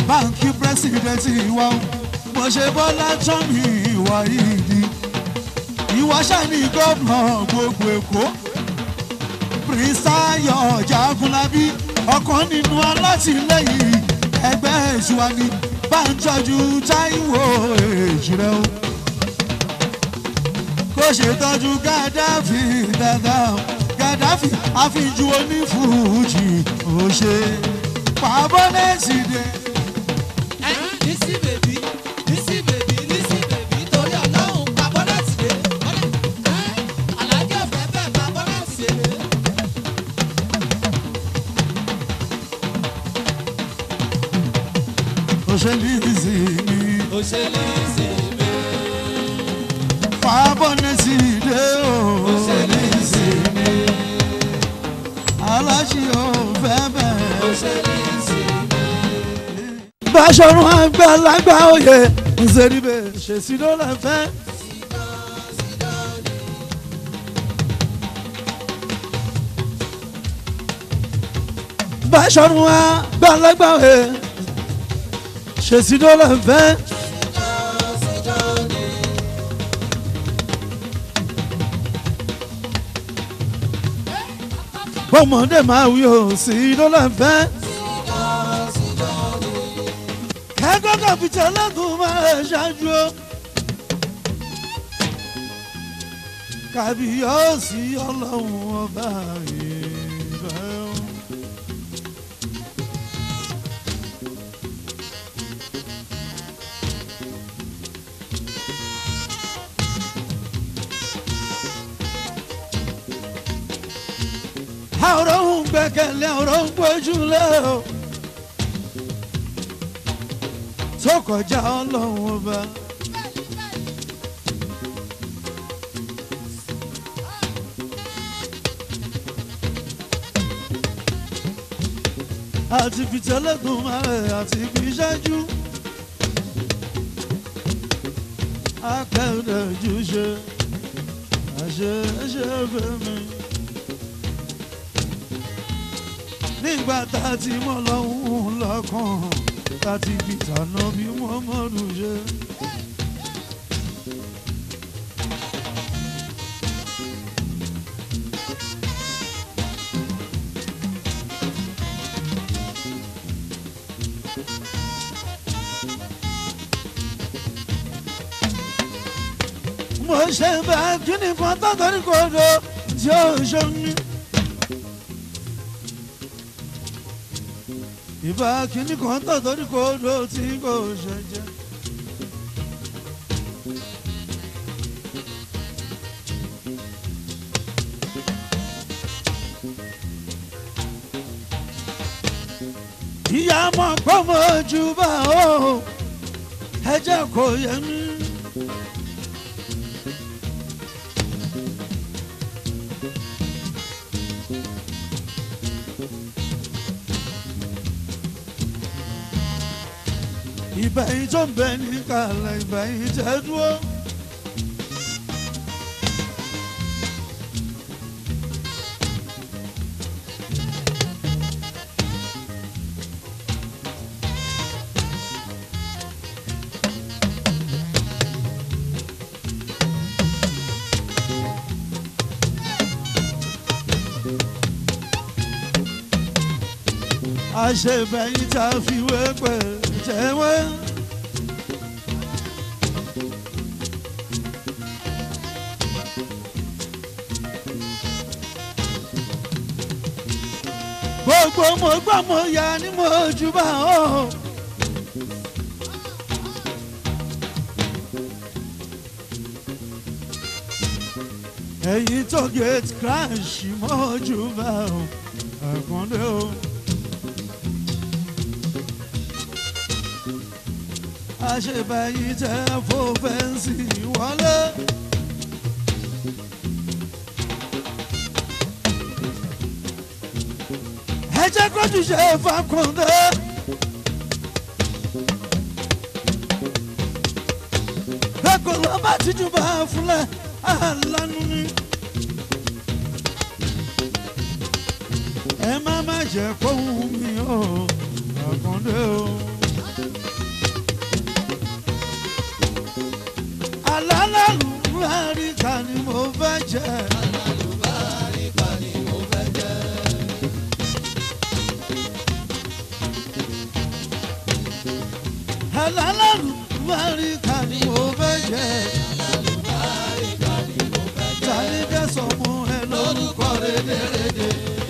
báńkì pírẹsidẹ̀ntì wa o mo ṣe bọ́lá tán mi ìwà ìdí ìwà ṣàní gómìnà gbogbo èkó pírísàyọ̀ jagunlabi ọ̀kan nínú alátìlẹyìn ẹgbẹ́ ìṣúwa ni bá ń tọ́jú táìwò èjìrẹ́ o kó ṣètọ́jú gàdáfì dáadáa gàdáfì àfijù onífújì ó ṣe pàbọ́nẹ́sì dé. Lísì bèbí, lísì bèbí, lísì bèbí, torí ọlọ́run pa bọ́lẹ̀tì dé. Àlájọ́ fẹ́ fẹ́ pa bọ́lẹ̀tì dé. òṣèlú ìsinmi Ó ṣe lísì bèbí, pàbọ́nẹ́sì dé o ó ṣe lísì bèbí, aláṣẹ ò fẹ́ ó bẹ́ẹ̀. ṣe lísì bèbí. Báṣọ̀run àgbàlagbà òye ǹzẹ̀ríbẹ̀ ṣèṣì ló lè fẹ́. Báṣọ̀run àgbàlagbà òye ṣèṣì ló lè fẹ́. Bọ́mọdé máa wí o sí ló lè fẹ́. kẹ́kọ̀ọ́ kàpìtà lẹ́kùn máa ṣáájú o. kàbíyọ̀sí ọlọ́run ọba ìfẹ́ o. àwòrán ń gbẹ́kẹ̀lé àwòrán ń gbójúlé o. tó kọjá ọlọ́run ọba. àti fìtẹ́lẹ́gùn máa àti fi ṣáájú. akẹ́rẹ́jú ṣe àṣẹ ṣe fẹ́mi. nígbà tá a ti mọ̀ lọ́hùn lọ́kàn tá a ti fi tànà bí wọ́n mọ̀rún ṣe. mo ṣe bá kíni kan tó torí kò do tí ó ṣomi. ìbá kíní kan tó torí kò do tí kò ṣẹjẹ. ìyá mọ̀ pé mo jù bá o ẹ jẹ́ kó yẹ mí. ìbẹ̀yìn tó ń bẹ ní kàlẹ̀ ìbẹ̀yìn tẹ́ dúró. àṣebẹ̀yìn tá a fi wé pẹ̀ jẹ́wẹ́. gbogbo mo gbọ́ mo yà ni mo jù bá o. ẹ̀yin tó gate crash mo jù bá o. àkàndé o. àṣebẹ̀yìn tẹ́ fò fẹ́ǹsì wọlé. ẹ jẹ́ kójú ṣe fàkùndé. bẹ́ẹ̀kọ́ ló bá tijú bá fúnlẹ̀ àlánú ni. ẹ má má jẹ́ kóhùn mi o àkàndé o. alálàlùbáríkà ni mo fẹ́ jẹ́. alálàlùbáríkà ni mo fẹ́ jẹ́. tani kẹsàn mú ẹ lórúkọ rédèrèdè.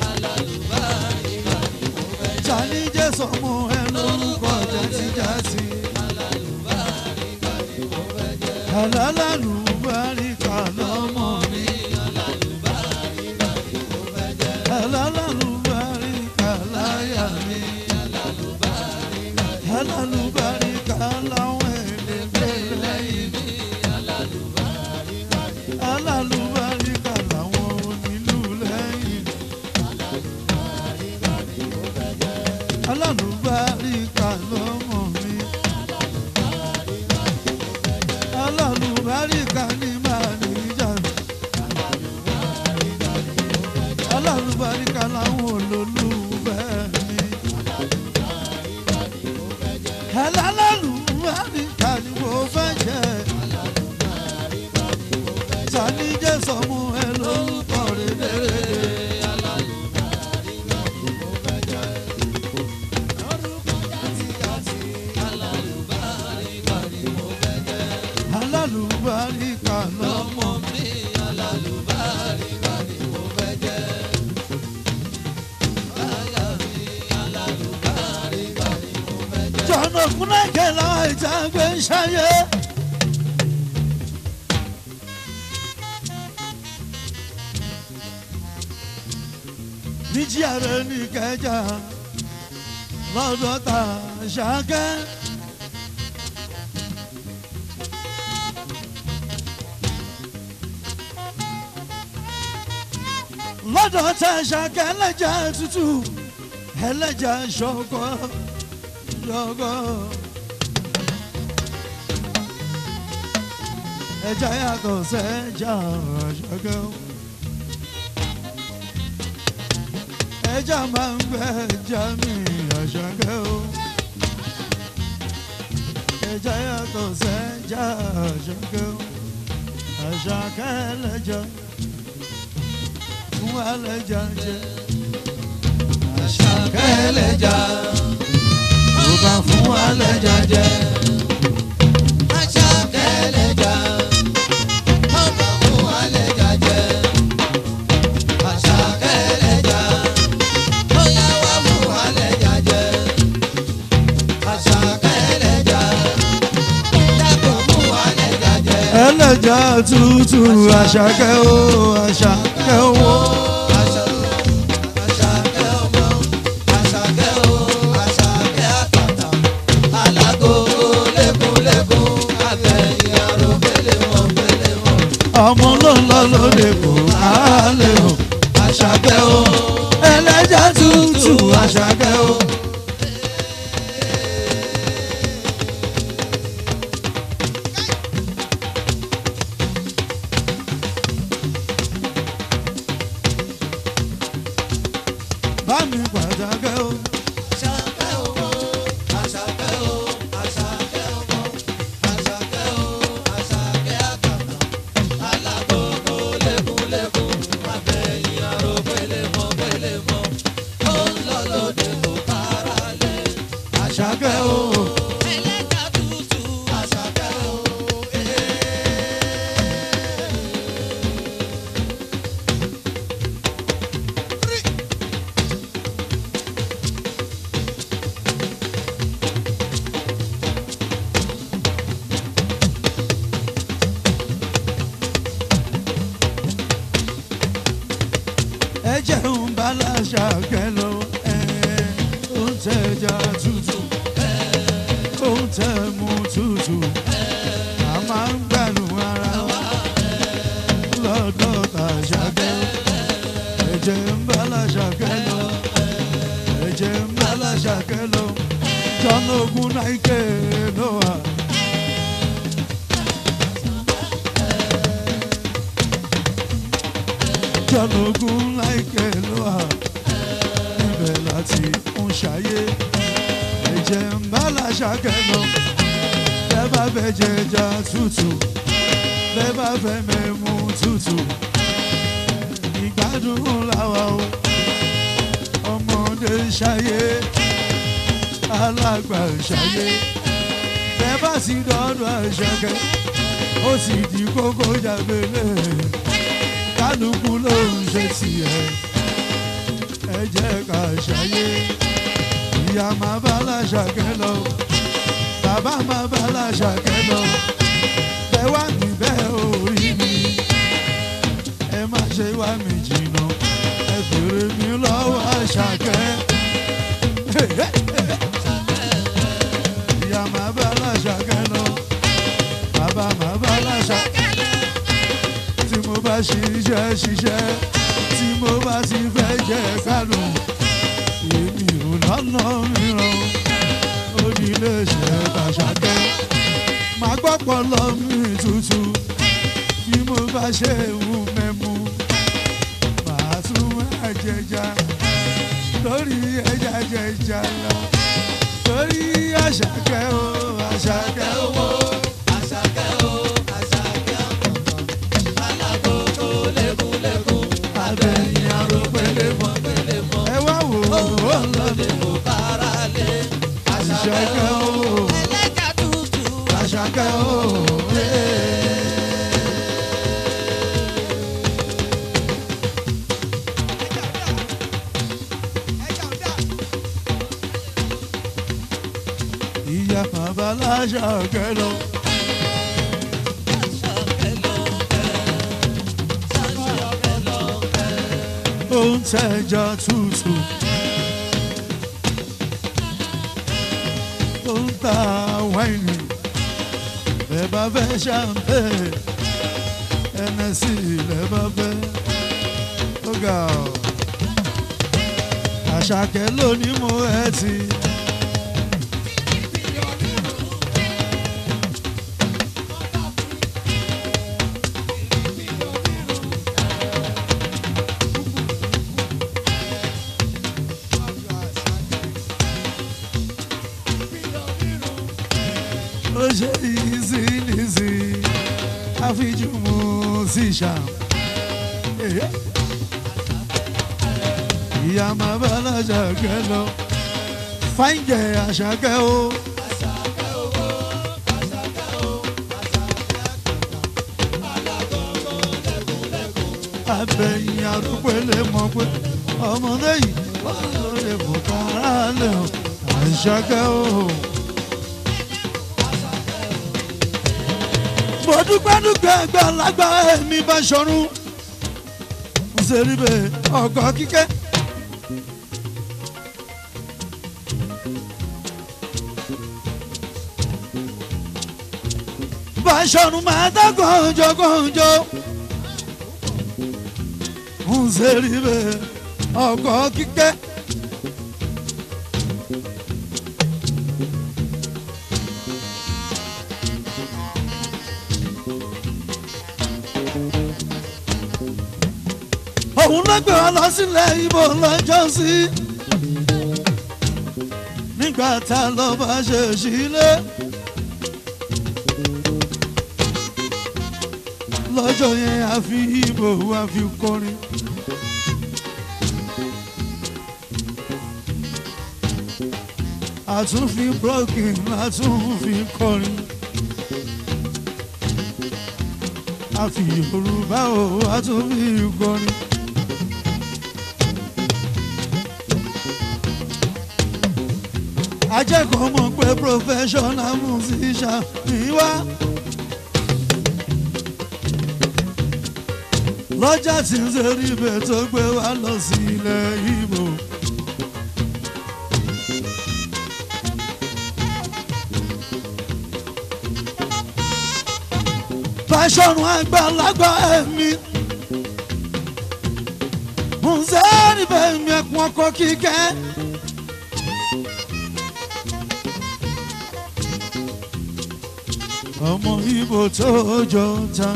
tani jẹ́sọ̀ mú ẹ lórúkọ jásíjásí. alálàlùbáríkà lọ́mọ mi. alálàlùbáríkà láyà mi. alálùbáríkà láwọn èdè lẹ́yìn mi. alálùbáríkà láwọn onílù lẹ́yìn mi. alálùbáríkà lọ́mọ mi. alálùbáríkà ní máa níjà. alálùbáríkà láwọn olólùfẹ́ mi. alálùbáríkà ni mo fẹ́ jẹ́. tani jẹ́ sọmú ẹ lórúkọ rẹ̀ lẹ́rẹ̀ẹ́. alálùbáríkà lọ́mọ mi. jọ̀nà kúnlẹ̀kẹ̀ láwọn ìjà gbé ń ṣayé. níjí ààrẹ ní kẹjà lọ́dọ̀ tà ṣáké. lọ́dọ̀ tà ṣáké ẹlẹ́jà tútù ẹlẹ́jà ṣọkọ ṣọkọ. ẹja yàtọ̀ sẹ́jà ṣọkọ. ẹja máa ń gbẹ ẹja mi àṣàkẹ́ o. ẹja yàtọ̀ sẹ́jà àṣàkẹ́ o. àṣàkẹ́ ẹlẹ́jà fún ẹlẹ́jà jẹ. àṣàkẹ́ ẹlẹ́jà ó bá fún ẹlẹ́jà jẹ. Àṣàkẹ́ ẹlẹ́ja, ọmọ fún ẹlẹ́ja jẹ. Àṣàkẹ́ ẹlẹ́ja, ó yá wá fún ẹlẹ́ja jẹ. Àṣàkẹ́ ẹlẹ́ja, dákun fún ẹlẹ́ja jẹ. ẹlẹ́jà tútù àṣàkẹ́ o àṣàkẹ́ o. Àṣàkẹ́ ọmọ, Àṣàkẹ́ o, Àṣàkẹ́ àtàtà. Alágogo lékúlékún, abẹ́yìn aró pélémọ̀ pélémọ̀. ọmọ ló ń lọ lóde kò á lè hàn. Àṣàkẹ́ o. ẹlẹ́jà tútù àṣàkẹ́ o. bá mi pàtàkẹ́ o. Àṣàkẹ́ ọmọ, Àṣàkẹ́ o, Àṣàkẹ́ ọmọ, Àṣàkẹ́ o, Àṣàkẹ́ àtàtà. Alágogo lékúlékún, abẹ́yìn aró pélémọ̀ pélémọ̀. Ó ń lọ lóde kò kára lé. àṣàkẹ́ o. Ẹlẹ́jà tútù, Àṣàkẹ́ o, ẹ jẹun bala ṣàkẹ́ lọ ẹ ó ń tẹja tútù ó ń tẹ mu tútù a máa ń gbẹ̀rù ara wa lọ́dọ̀ tà ṣàkẹ́ ẹ jẹun bala ṣàkẹ́ lọ ẹ jẹun bala ṣàkẹ́ lọ jọ́nà ogun náà ike ló wà. jọlógún láìpẹ́ ló wà níbẹ̀ láti ń ṣayé ẹ̀jẹ̀ ń bá làṣàkẹ́ lọ bẹ́ẹ̀ bá bẹ̀ jẹ ẹja tútù bẹ́ẹ̀ bá fẹ́ mẹ́mú tútù ìgbádùn làwa o ọmọdé ṣayé alàgbà ṣayé bẹ́ẹ̀ bá sì dọ́dọ̀ àṣàkẹ́ ó sì di kókó jàgbélé kálukú ló ń ṣe tiẹ̀ ẹ jẹ́ ká ṣayé ìyá máa bá láṣàkẹ́ lọ bàbá máa bá láṣàkẹ́ lọ bẹ́ẹ̀ wá níbẹ̀ orí mi ẹ má ṣe wá mi jìnnà ẹ fèrè mi lọ́wọ́ àṣàkẹ́. ìyá máa bá láṣàkẹ́ lọ bàbá máa bá láṣàkẹ́ tí mo bá ṣiṣẹ́ ṣiṣẹ́ tí mo bá ti fẹ́ jẹ́ kánú èmi ò lọ́nà mìíràn ó ní ilé iṣẹ́ tàṣàkẹ́ máa gbọ́pọ̀ lọ mí tutù bí mo bá ṣe wù mẹ́mu màá tún máa jẹja lórí ẹja jẹja lọ lórí àṣàkẹ́ o àṣàkẹ́ owó Àṣàkẹ́ o, Àṣàkẹ́ ọ̀kọ̀ọ̀kan. Alágogo lékúlékún. abẹ́yìn aró pélé mọ́ Pélémọ̀. ẹ wá wò ó ó lọ Lóde kò bára lé. Àṣàkẹ́ àṣàkẹ́ o. o Ẹlẹ́jà tútù. àṣàkẹ́ o. ìyá bàbá láṣàkẹ́ lọ. Àṣàkẹ́ ló ń bẹ̀. Àṣàkẹ́ ló ń bẹ̀. ó ń tẹja tútù. ó ń ta wáìnì bẹ́ẹ̀ bá fẹ́ ṣàǹpẹ́ ẹnẹsì lẹ́ bá fẹ́ ó ga ọ́. àṣàkẹ́ lónìí mo ẹ̀ ti. ó ṣe easy easy àfijú musician. ìyá máa bá láṣàkẹ́ lọ fáìjẹ àṣàkẹ́ o. abẹ́yìn arúgbó lè mọ̀ pé ọmọdé yìí ó lè mọ̀ kára lè o àṣàkẹ́ o. mo dúpẹ́ dúpẹ́ àgbàlagbà ẹ̀mí bá ṣọrun ṣèríbẹ̀ ọkọ̀ kíkẹ́. bá ṣọrun máa dá kànjọ kànjọ ṣèríbẹ̀ ọkọ̀ kíkẹ́. òun ló gbé wa lọ sílẹ̀ ibo lọ́jọ́ sí. nígbà tá a lọ bá ṣe sílé. lọ́jọ́ yẹn a fi ibo a fi kọrin. a tún fi broken a tún fi kọrin. a fi yorùbá o a tún fi kọrin. ajẹ́kọ̀ọ́ mọ̀ pé professional musician ni wá. lọ́jà tí ń ṣe ibẹ̀ tó gbé wá lọ sí ilẹ̀ Ìgbò. fàṣọrun àgbàlagbà ẹ̀mí. Mùsẹ́ẹ̀rì bẹ́ẹ̀ mi ẹ̀kún ọkọ̀ kíkẹ́. ọmọ ibo tó jọ ta.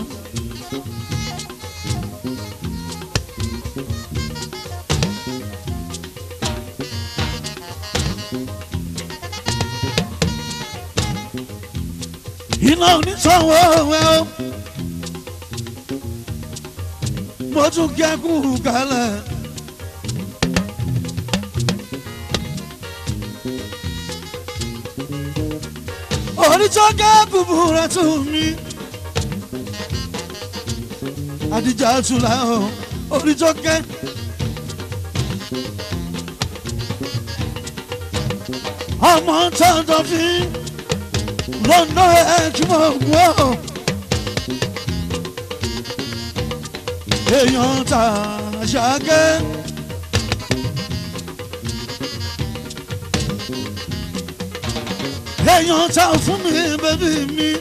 iná onítọ̀wọ́ ẹ̀ o mo tún kẹ́kù kálẹ̀. onítọ́ kẹ́kù búra tún mi. àdìjà tún la ọ onítọ́ kẹ́. ọmọ tọ́jọ́ fi lọ́nà ẹ̀jùmọ̀ wọ́. èèyàn ta ṣàgẹ́. èèyàn ta fún mi bẹ́bí mi.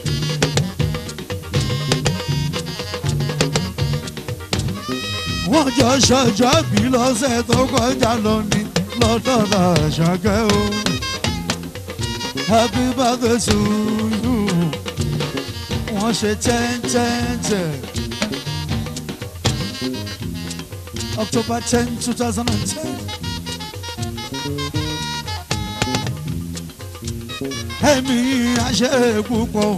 wọ́n jọ ṣọjọ́ bí lọ́sẹ̀ tó kọjá lọ ní lọ́dọ̀ ta ṣàgẹ́ o. happy birthday to you. wọ́n ṣe ten ten ten. October 10, 2010. Ẹ̀mí àṣẹ púpọ̀.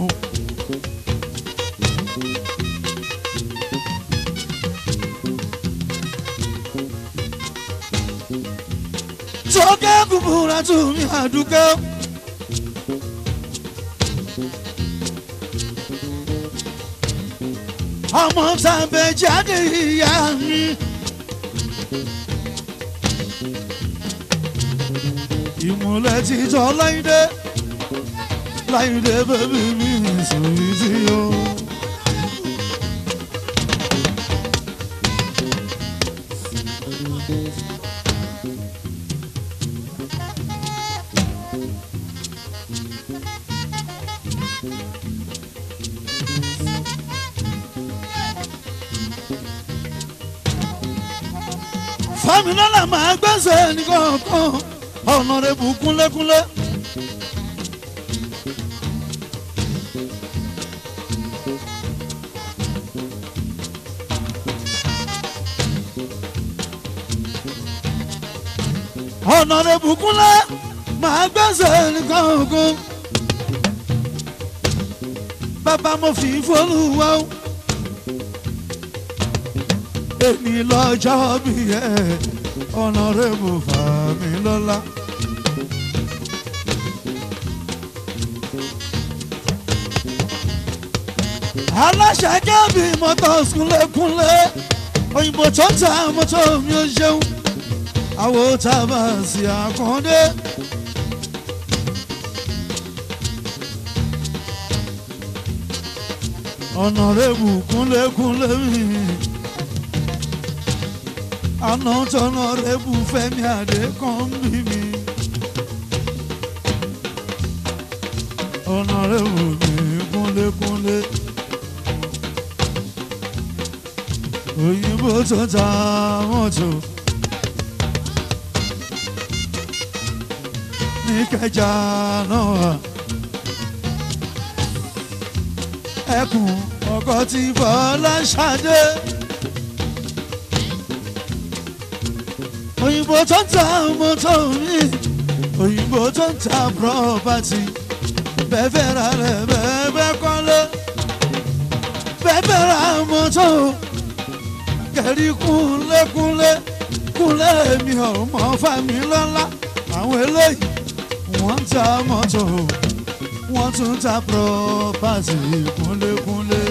Tókẹ́ búburú tún mi àdúgbò. Ọmọ tàbí jáde ìyá mi. ìmúlẹ̀ ti jọ láìdé láìdé bẹ́bí mi sòrí sí o. fámilọ́lá máa gbẹ́sẹ̀ nìkan kan ọ̀nà rẹ̀ bù kúnlẹ́kúnlẹ́. ọ̀nà rẹ̀ bù kúnlẹ́ máa gbẹ́sẹ̀ nìkan kan. bàbá mo fi fọlùwà o. èmi lọ́jọ́ bí ẹ̀ ọ̀nà rẹ̀ bù Fámilọ́lá. aláṣẹ kẹ́bí mọ́tò kúnlẹ̀kúnlẹ̀ òyìnbó tó ta mọ́tò mi ò ṣeun àwo tá a bá sí àkàndé. ọ̀nà rẹ̀ bù kúnlẹ̀kúnlẹ̀ mi àná tọ́nà rẹ̀ bù fẹ́mi àdé kan bí mi. ọ̀nà rẹ̀ bù mí kúnlẹ̀kúnlẹ̀. òyìnbó tó ta mọ́tò. ní kẹjà náà wà. ẹkùn ọkọ tí bọ́lá ṣàdé. òyìnbó tó ń ta mọ́tò mi òyìnbó tó ń ta property bẹ́ẹ̀ fẹ́ ra rẹ̀ bẹ́ẹ̀ bẹ́ẹ̀ kọ́lé bẹ́ẹ̀ fẹ́ ra mọ́tò kẹ̀rí kúnlékúnlé kúnlé mi ò mọ̀ Fámilọ́lá àwọn eléyìí wọ́n ń ta mọ́tò wọ́n tún ta property kúnlékúnlé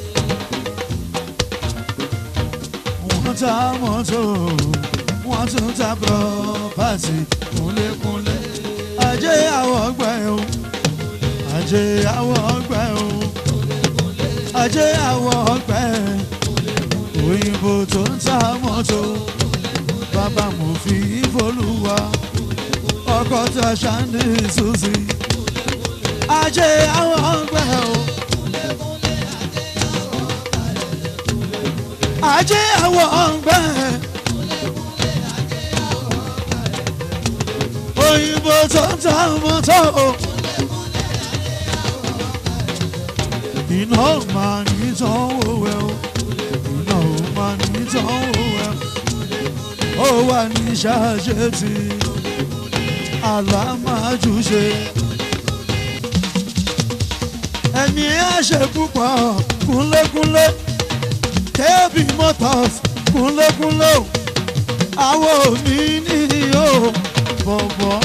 wọ́n ta mọ́tò wọ́n tún ta property kúnlékúnlé ajé àwọ̀ ọgbẹ́ o ajé àwọ̀ ọgbẹ́ o ajé àwọ̀ ọgbẹ́ òyìnbó tó ń ta mọ́tò bàbá mo fi ìfolúwa ọkọ̀ tí a ṣá ní ìsúsì ajé àwọ̀ ọgbẹ́ o ajé àwọ̀ ọgbẹ́ òyìnbó tó ń ta mọ́tò. iná máa ní sanwó ẹ o iná máa ní sanwó ẹ ó wà ní ṣáṣetì àlámájúṣe ẹni àṣẹ púpọ̀ kúnlékúnlé kébì motors kúnlékúnlé o àwo mi ní o bọ̀bọ̀.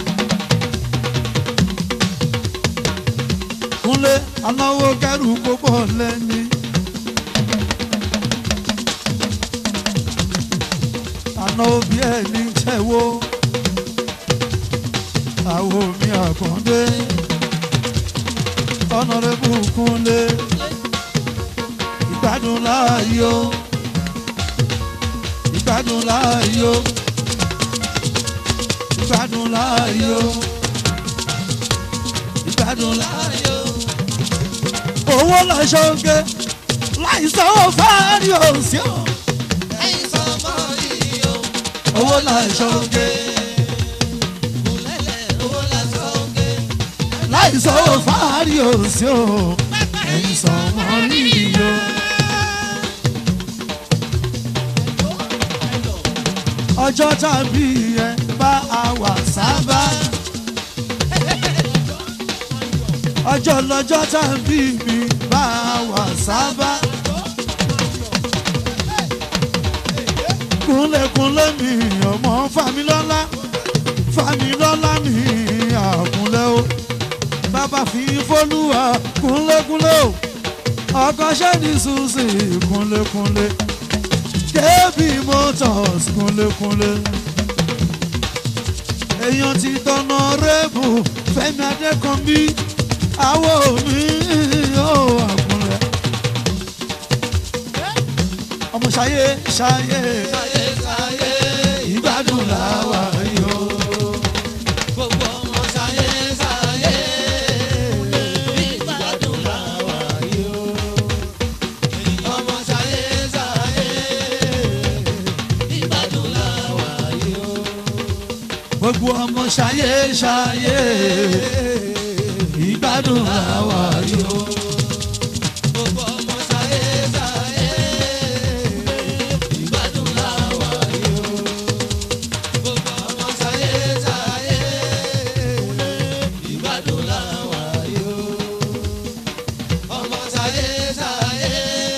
kúnlé anáwó kẹrù gbogbo lẹ́ni. àná òbí ẹ̀ ní tẹ̀wó àwo mi àkàndé ọ̀nàrẹ́bù kúnlé ìgbádùn láàyò ìgbádùn láàyò ìgbádùn láàyò ìgbádùn láàyò. owó lọ́sọ̀ọ́gẹ́ láìsàn fárí òsì ò. ẹ̀yin sọmọ yìí o. owó lọ́sọ̀ọ́gẹ́ kùlẹ̀lẹ̀ owó lásán oge. láìsàn fárí òsì ò. ẹ̀yin sọmọ nìyí o. ọjọ́ tàbí ẹ bá a wà sábà. ọjọ́ lọ́jọ́ tàbí mi bá a wà sábà. kúnlẹ̀kúnlẹ̀ mi ọmọ familọ́lá familọ́lá mi àkúnlẹ̀ o bàbá fi fọ́lùwà kúnlẹ̀kúnlẹ̀ o ọkọ̀ ṣẹ́ni ṣùṣì kúnlẹ̀kúnlẹ̀ kébì motors kúnlẹ̀kúnlẹ̀ èèyàn ti tọ̀nà rẹ́bù fẹ́mi adékànbí àwọ̀ mi ò àkúnlẹ̀ ọmọ ṣayé ṣayé sáyé sáyé ìgbádùn làwà yóò. gbogbo ọmọ sáyé sáyé. ìgbádùn làwà yìí o. ọmọ sáyé sáyé. ìgbádùn làwà yìí o. gbogbo ọmọ ṣayé ṣayé ìgbádùn làwà yóò. gbogbo ọmọ sáyé sáyé. ìgbádùn làwà yìí o. gbogbo ọmọ sáyé sáyé. ìgbádùn làwà yìí o. ọmọ sáyé sáyé.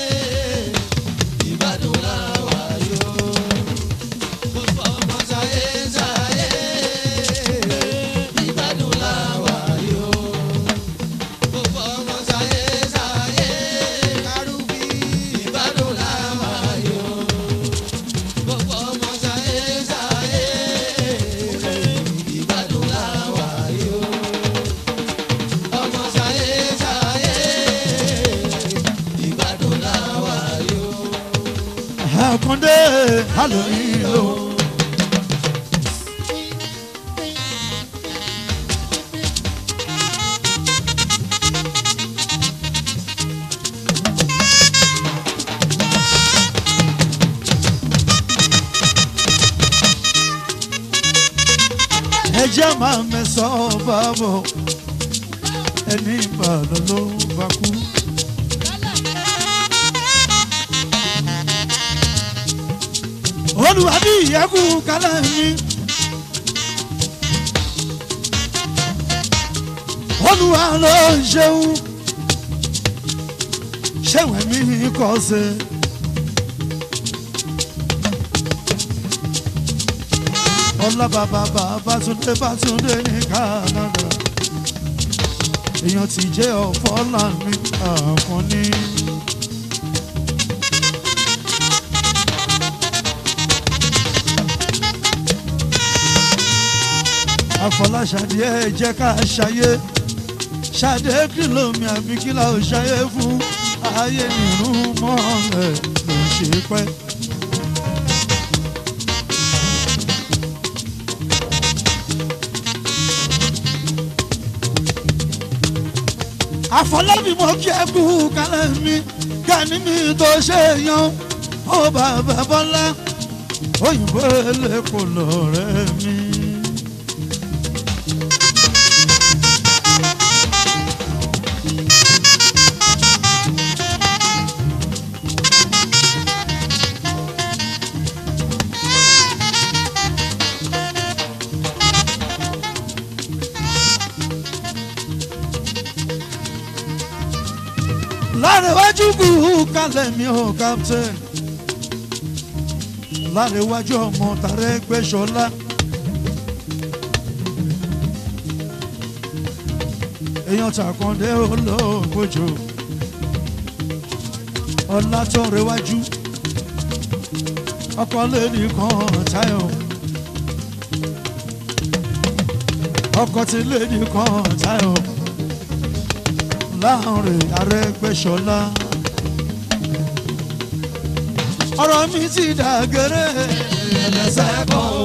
ìgbádùn làwà yìí o. gbogbo ọmọ sáyé sáyé. ìgbádùn làwà yìí o. gbogbo ọmọ sáyé sáyé. kárùbí ìgbádùn làwà yìí o. gbogbo ọmọ sáyé sáyé. ìgbádùn làwà yìí o. ọmọ sáyé sáyé. ìgbádùn làwà yìí o. àkàndé halloween o. ẹ jẹ́ máa mẹ́sàn-án bá bọ̀ ẹni ìbàdàn ló bá kú. olùwà bí ìyẹ́kù kálẹ̀ mi. olùwà ló ń ṣeun ṣẹ̀wẹ̀ mi kọ́ ṣe. ọlá bàbá bàbá túndé bá túndé ní Canada èèyàn ti jẹ́ ọ̀fọ́ láàmì àkànní. àfọláṣadé ẹ jẹ́ ká ṣayé ṣadé kìlómi àbí kílà ò ṣayé fún ayé nínú mọ́lẹ̀ ló ń ṣe pẹ́. àfọlábí mo kí ẹ kú kálẹ̀ mi kẹ́ni mi tó ṣe yan ó bàbá bọ́lá òyìnbó eléko lọ́rẹ́ mi. láàrin iwájú kù kalẹ̀ mi ò captain láríwájú ọmọ tàrẹ́ gbẹ́sọ̀lá. èèyàn tàkàndé olóògbòjò ọlá tó rẹwájú ọkọ lẹ́ni kan táyọ̀ ọkọ tí lẹ́ni kan táyọ̀ láàrin Arẹ́gbẹ́ṣọlá ọ̀rọ̀ mi ti dàgẹ́rẹ́ ẹlẹ́sẹ̀ kan o.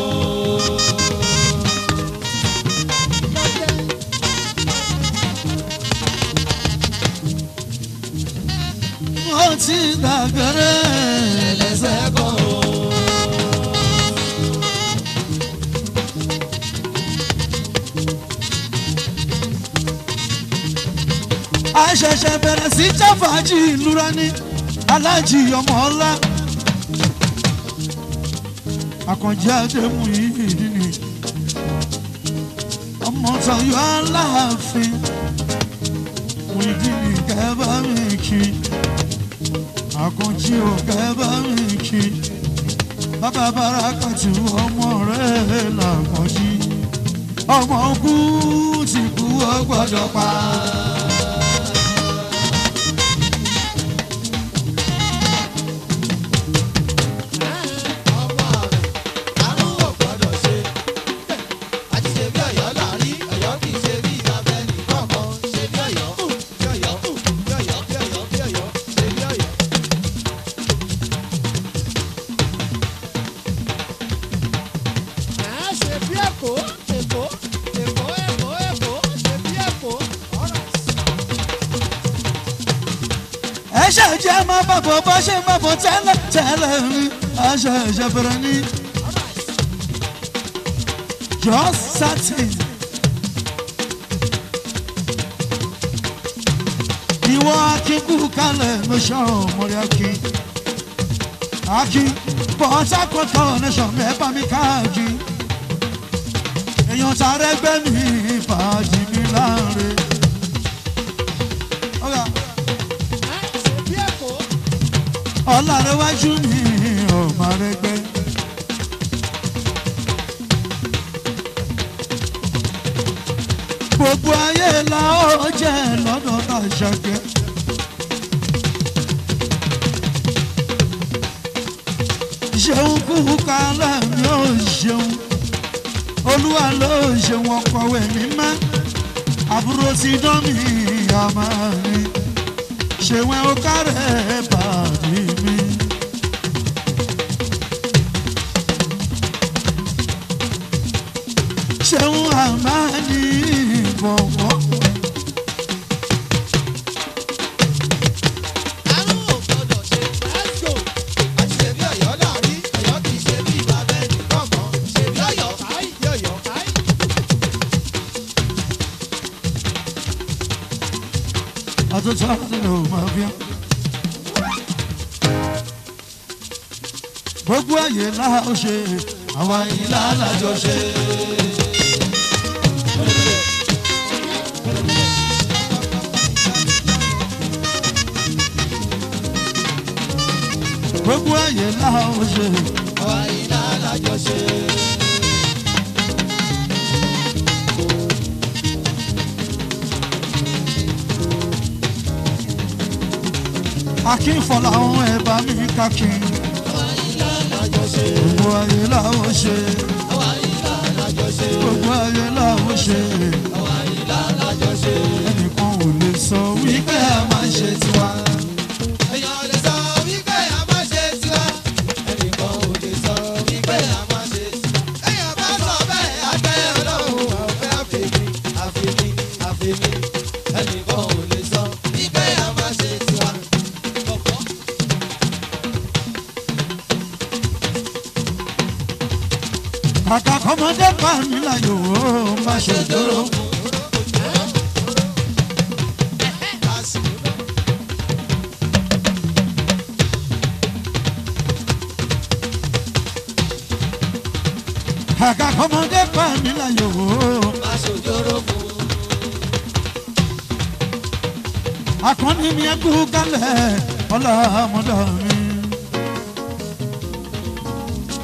wọ́n ti dàgẹ́rẹ́ ẹlẹ́sẹ̀ kan o. àṣẹ̀ṣẹ̀ bẹ̀rẹ̀ sí jáfàájì ìlúra ní aláàjì ọmọ ọlá àkànjẹ àdéhùn yìí ni ọmọ tọyọ aláàfin Muyideen kẹbà mi kí àkànjẹ ò kẹbà mi kí bàbá Bàrákàtù ọmọ rẹ̀ làkànjì ọmọ kú ti kú ọ gbọ́dọ̀ pa. ọmọ rẹ̀ àrùn ò gbọ́dọ̀ ṣe. àti ṣe bí ọ̀yọ́ láàrí ọ̀yọ́ kì í ṣe bí ìyàbẹ̀ nìkọ̀ọ̀kan ṣe bí ọ̀yọ́ bí ọ̀yọ́ bí ọ̀yọ́ bí ọ̀yọ́ bí ọ̀yọ́ ṣe bí ọ̀yọ́. ẹ̀ ṣe bí èkó èkó èkó èkó èkó ṣe bí èkó ọ̀rọ̀ ẹ ṣàjẹ́ máa bàbọ̀ bá ṣe máa bọ̀ tẹ́lẹ̀ tẹ́lẹ̀ rí aṣọ ìṣẹ̀bẹ̀rẹ̀ ní just certain. ìwọ akínkù kalẹ̀ ló ṣọ̀rọ̀ mọ́rí akín akín Port Harcourt connection mẹ́fà mi káàkiri èèyàn tààrẹ gbẹ́ mi fàájì mi láàrin. Okay. ṣe bí èkó. ọlárẹ̀wájú mi ọmọ rẹgbẹ́. gbogbo ayé la ó jẹ́ lọ́dọ̀ tá a ṣàkẹ́. ṣeun kúkú kálẹ̀ mi ò ṣeun olúwa ló ṣeun ọkọ̀wé mi mẹ́ àbúrò ti dán mi àmà mi ṣèwẹ́ ó kárẹ̀ bàbí mi. ṣeun àmàlí bọ̀wọ̀. àrùn ò gbọ́dọ̀ ṣe let's go. àti ṣe bí ọ̀yọ́ láàrí ọ̀yọ́ kì í ṣe bí ìbàbẹ̀ nìkọ̀ọ̀kan ṣe bí ọ̀yọ́ káì bí ọ̀yọ́ káì. àtúntò àtúntò máa fi hàn. gbogbo ayé la ó ṣe àwa yìí lálàjọ ṣe. gbogbo ayé la ó ṣe àwa iná alájọṣe. akínfọlá àwọn ẹ̀bá mi kákin àwa iná alájọṣe. gbogbo ayé la ó ṣe àwa iná alájọṣe. gbogbo ayé la ó ṣe àwa iná alájọṣe. ẹnìkan ò lè sọ wípé a máa ṣe tiwa. èèyàn lè sọ wípé a máa ṣe tiwa. ẹnìkan ò lè sọ wípé a máa ṣe tiwa. èèyàn bá sọ bẹ́ẹ̀ àgbẹ̀ ọlọ́run ọ̀fẹ́ àfẹ́mi àfẹ́mi àfẹ́mi. ẹnìkan ò lè sọ wípé a máa ṣe tiwa. Ọ̀pọ̀. kàkà kọ́mọdé pa mí láyò ó má ṣe dúró. kàkà kọ́mọdé pa mí láyò ó. akọni mi ẹkú kalẹ̀ ọlọ́mọdé mi.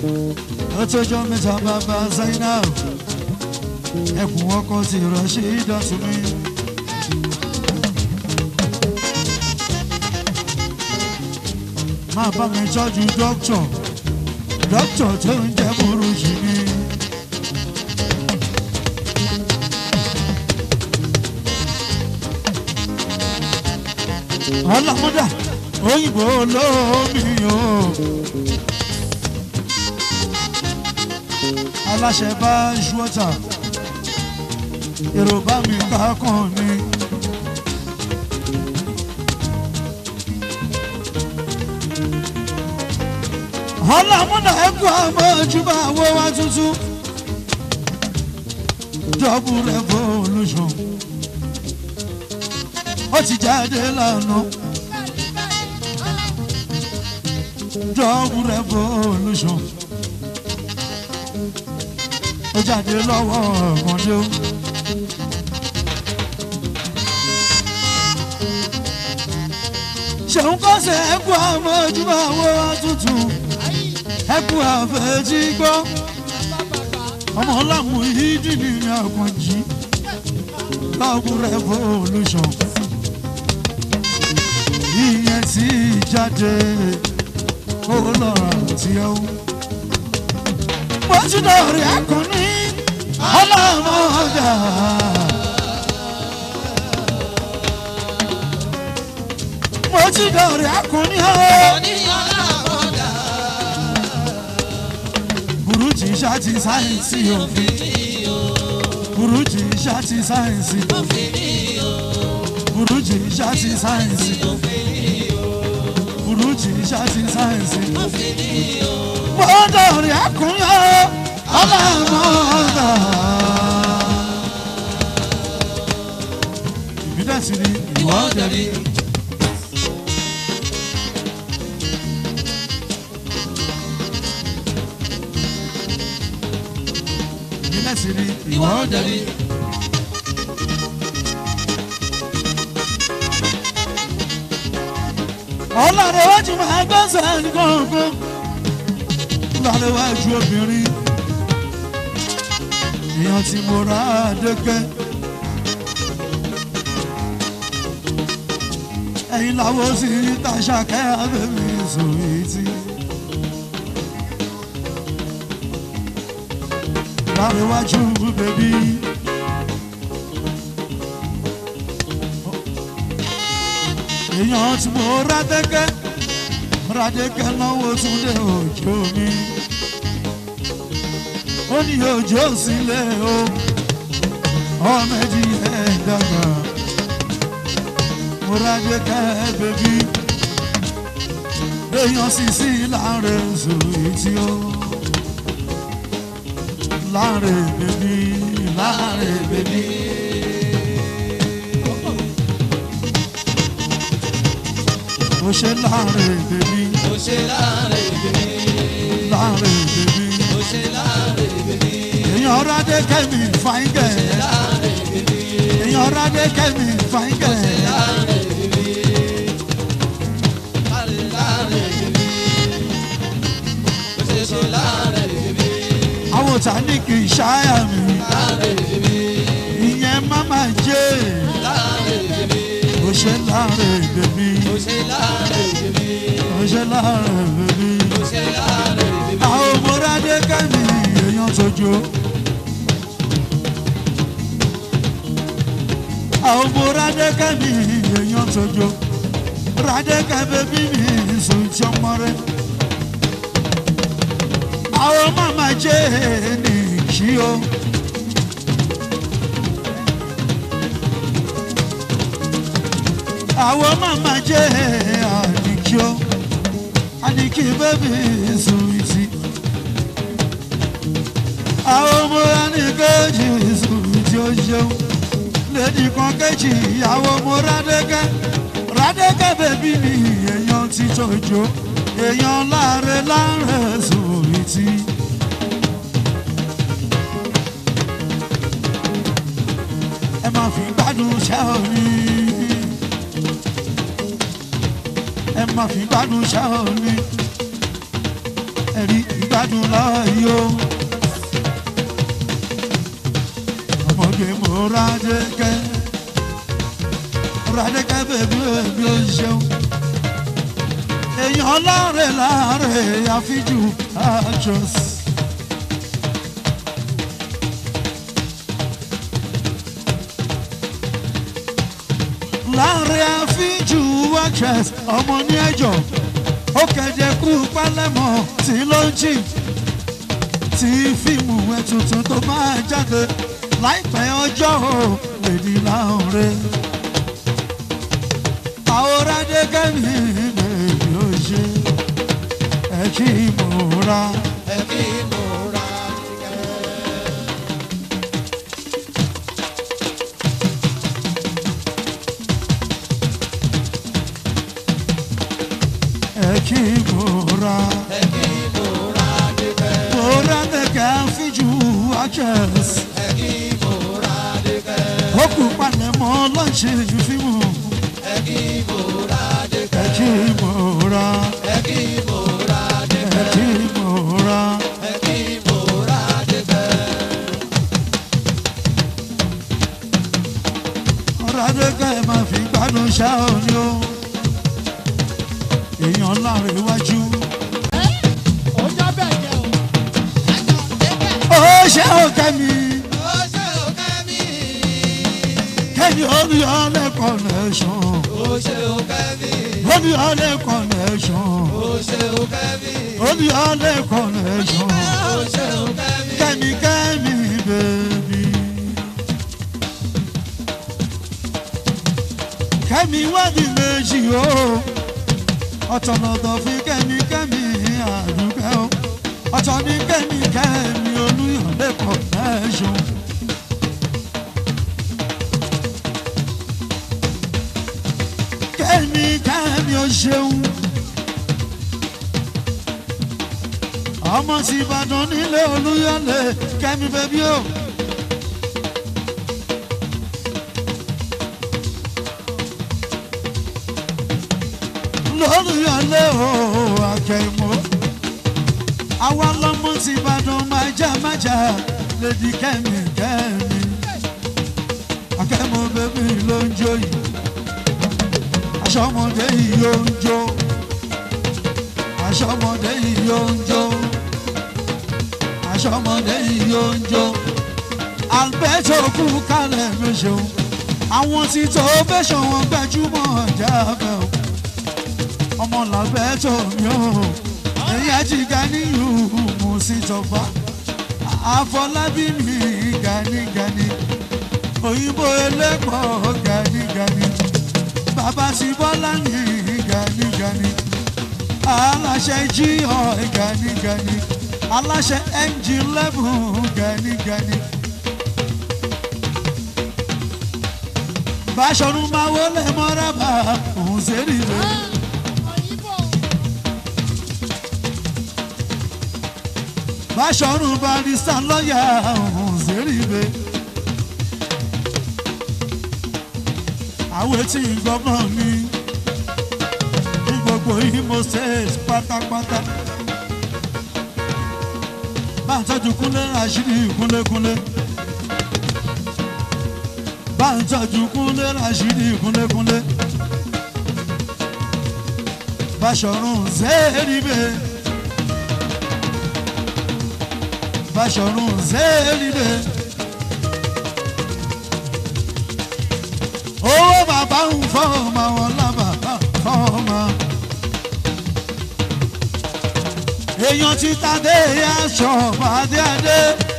ọtọjọ mẹ́ta bàbá zainab ẹkùn ọkọ ti rọṣẹ ìdọtún mi. máa bá mi tọ́jú dókítọ̀ dókítọ̀ tó ń jẹ́ burúkú mi. ọlọ́mọdà òyìnbó olómi o. aláṣẹ bá ṣúọ́tà èrò bá mi kákan ni. ọlọ́mọdà ẹ̀kọ́ àmọ́ ojúbà wo wá tuntun. double revolution ó ti jáde lánàá. double revolution ó jáde lọ́wọ́ ọ̀gàndé o. ṣeun kọ́sẹ̀ ẹ̀kú àmọ́ ojúmọ́ àwọn àtúntò ẹ̀kú àfẹ́tí gbọ́ ọmọ ọlámù yìí dìní ní àkànjì double revolution ìyẹn tí jáde ó lọ́ra tí ó mo ti dọ̀rí akọni ọlọ́mọdà. mo ti dọ̀rí akọni ọ. burújí ṣáàtì sáyẹ̀nsì òfin. burújí ṣáàtì sáyẹ̀nsì burújí ṣáàtì sáyẹ̀nsì burújí ṣáàtì sáyẹ̀nsì mọ́tò rí akúnyọ́ ọlọ́mọdà. ìbílẹ̀ sí ni ìwọ dẹ̀bi. ìbílẹ̀ sí ni ìwọ dẹ̀bi. ọlọ́run wájú máa gbọ́sẹ̀ ní kọ̀ọ̀kan lárẹ́wájú obìnrin èèyàn tí mo rà á dẹ́kẹ́. ẹ̀yin làwọn sì ń tàṣàkẹ́ abẹ́mi sòrí tí. lárẹ́wájú bèbí. èèyàn tí mo rà dẹ́kẹ́ radeke náwó túnde òjò mi ó ní òjò sílé o ọmọ ẹdí ẹ dàgbà mo radeke bèbí èèyàn sì sí láàrin sòrí tí ó láàrin bèbí láàrin bèbí. ó ṣe láàrin bèbí Ó ṣe láàrin bèbí, láàrin bèbí. ó ṣe láàrin bèbí, èèyàn rádé kẹ́mi fáńgẹ̀ láàrin bèbí, èèyàn rádé kẹ́mi fáńgẹ̀ láàrin bèbí, láàrin láàrin bèbí, ó ṣe ṣe láàrin bèbí, àwọn òtá ní kì í ṣáyà mi láàrin bèbí, ìyẹn máma jẹ́ láàrin bèbí, ó ṣe láàrin bèbí ó ṣe láàrin bèbí, ó ṣe láàrin bèbí. ó ṣe láàrin bèbí, àwọn ọmọ rádé kẹ́mi èèyàn tójú. àwọn ọmọ rádé kẹ́mi èèyàn tójú. rádé kẹ́mi bí mi sùn tí ọmọ rẹ̀. àwọn màmá jẹ́ ní kí o. àwọn màmá jẹ́ àdìkí o. àdìkí bẹ́bí sùn ìtì. àwọn ọmọ ẹnìkejì sùn tí ó ṣeun. lèdì kan kejì ìyàwó mo rádẹ́kẹ́ rádẹ́kẹ́ bẹ́bí mi èèyàn ti tọ́jú èèyàn láre láre sùn ìtì. ẹ máa fi gbádùn ṣẹ́ òní. ẹ máa fi gbádùn ṣẹ́ òní. ẹ̀rí ìgbà. gbádùn láàyò. ọmọge mo Rádékẹ́ Rádékẹ́ bèbí bèbí ó ṣeun. èèyàn láre láre àfijú actress. láre àfijú actress ọmọ ní ẹjọ́ ó kẹ̀jẹ̀ kú pálẹ̀mọ́ tí ló ń jì tí fíìmù ẹ̀ tuntun tó máa jáde láìpẹ́ ọjọ́ ò lèdí láòrè. àwòrán Rádékẹ́ mi bèbí ó ṣe ẹ kí mo ra. ẹbí mo ra ẹ kí mo ra. ẹbí mo ra débẹ̀ mo Rádékẹ́ fíjú actress. ẹbí mo ra débẹ̀ ó kú palẹ̀mọ́ lọ́ọ̀ṣẹ̀ fíìmù ẹbí mo ra ẹ débẹ̀ kí mo ra. ẹbí mo ra débẹ̀ ẹ kí mo ra. ẹbí mo ra débẹ̀ Rádékẹ́ máa fi gbádùn ṣá òní o. èèyàn láre iwájú. ó já bẹ́ẹ̀ jẹ́ o. ó ṣe ó kẹ́mi ó ṣe ó kẹ́mi kẹ́mi orí ọ̀lẹ́ connection. ó ṣe ó kẹ́mi orí ọ̀lẹ́ connection. ó ṣe ó kẹ́mi orí ọ̀lẹ́ connection. ó ṣe ó kẹ́mi kẹ́mi kẹ́mi bèbí. kẹ́mi wádìí méjì o. ọ̀tọ̀lọ̀tọ̀ fi kẹ́mi kẹ́mi àdúgbò o. ọ̀tọ̀ ní kẹ́mi kẹ́mi olúyọ̀lé connection. kẹ́mi kẹ́mi o ṣeun. ọmọ tí ìbàdàn nílé olúyọ̀lé kẹ́mi bẹ́bí o. lólùyọ̀lé o akẹ́mọ́. àwa lọmọ tí ìbàdàn májà májà lèdí kẹ́mi kẹ́mi. akẹ́mọ́ bẹ́bí ló ń jó yìí. aṣọ́mọdé yìí yóò ń jó. aṣọ́mọdé yìí yóò ń jó aṣọ́mọdé yìí yóò ń jó alberto kú kálẹ̀ méṣeun àwọn tí tó fẹ́sọ̀ wọn gbajúmọ̀ ọjà bẹ̀ o ọmọ làbẹ́tò mi ò èyí ajíga níyù mú sí tọba àfọlábí mi ganigani òyìnbó ẹlẹ́pọ̀ ganigani bàbá sí bọ́lá mi ganigani aláṣẹ jí ọ̀ ganigani aláṣẹ engine level ganigani. Báṣọ̀run máa wọlé mọ́rábà òun sẹ́rí rẹ̀. òyìnbó Báṣọ̀run barista lọ́ọ̀yà òun sẹ́rí rẹ̀. Àwọn etí gbọ́ngàn mi ní gbogbo Imo State pátápátá. Bá ń tọ́jú kúnlé àṣírí kúnlékúnlé. Bá ń tọ́jú kúnlé àṣírí kúnlékúnlé. Báṣọ̀run zẹ́ẹ̀rìbẹ̀. Báṣọ̀run zẹ́ẹ̀rìbẹ̀. Owó bàbá ń fọ́ ọmọ àwọn lábàbà fọ́ ọmọ. èèyàn ti tàdé aṣọ ọ̀bàdé adé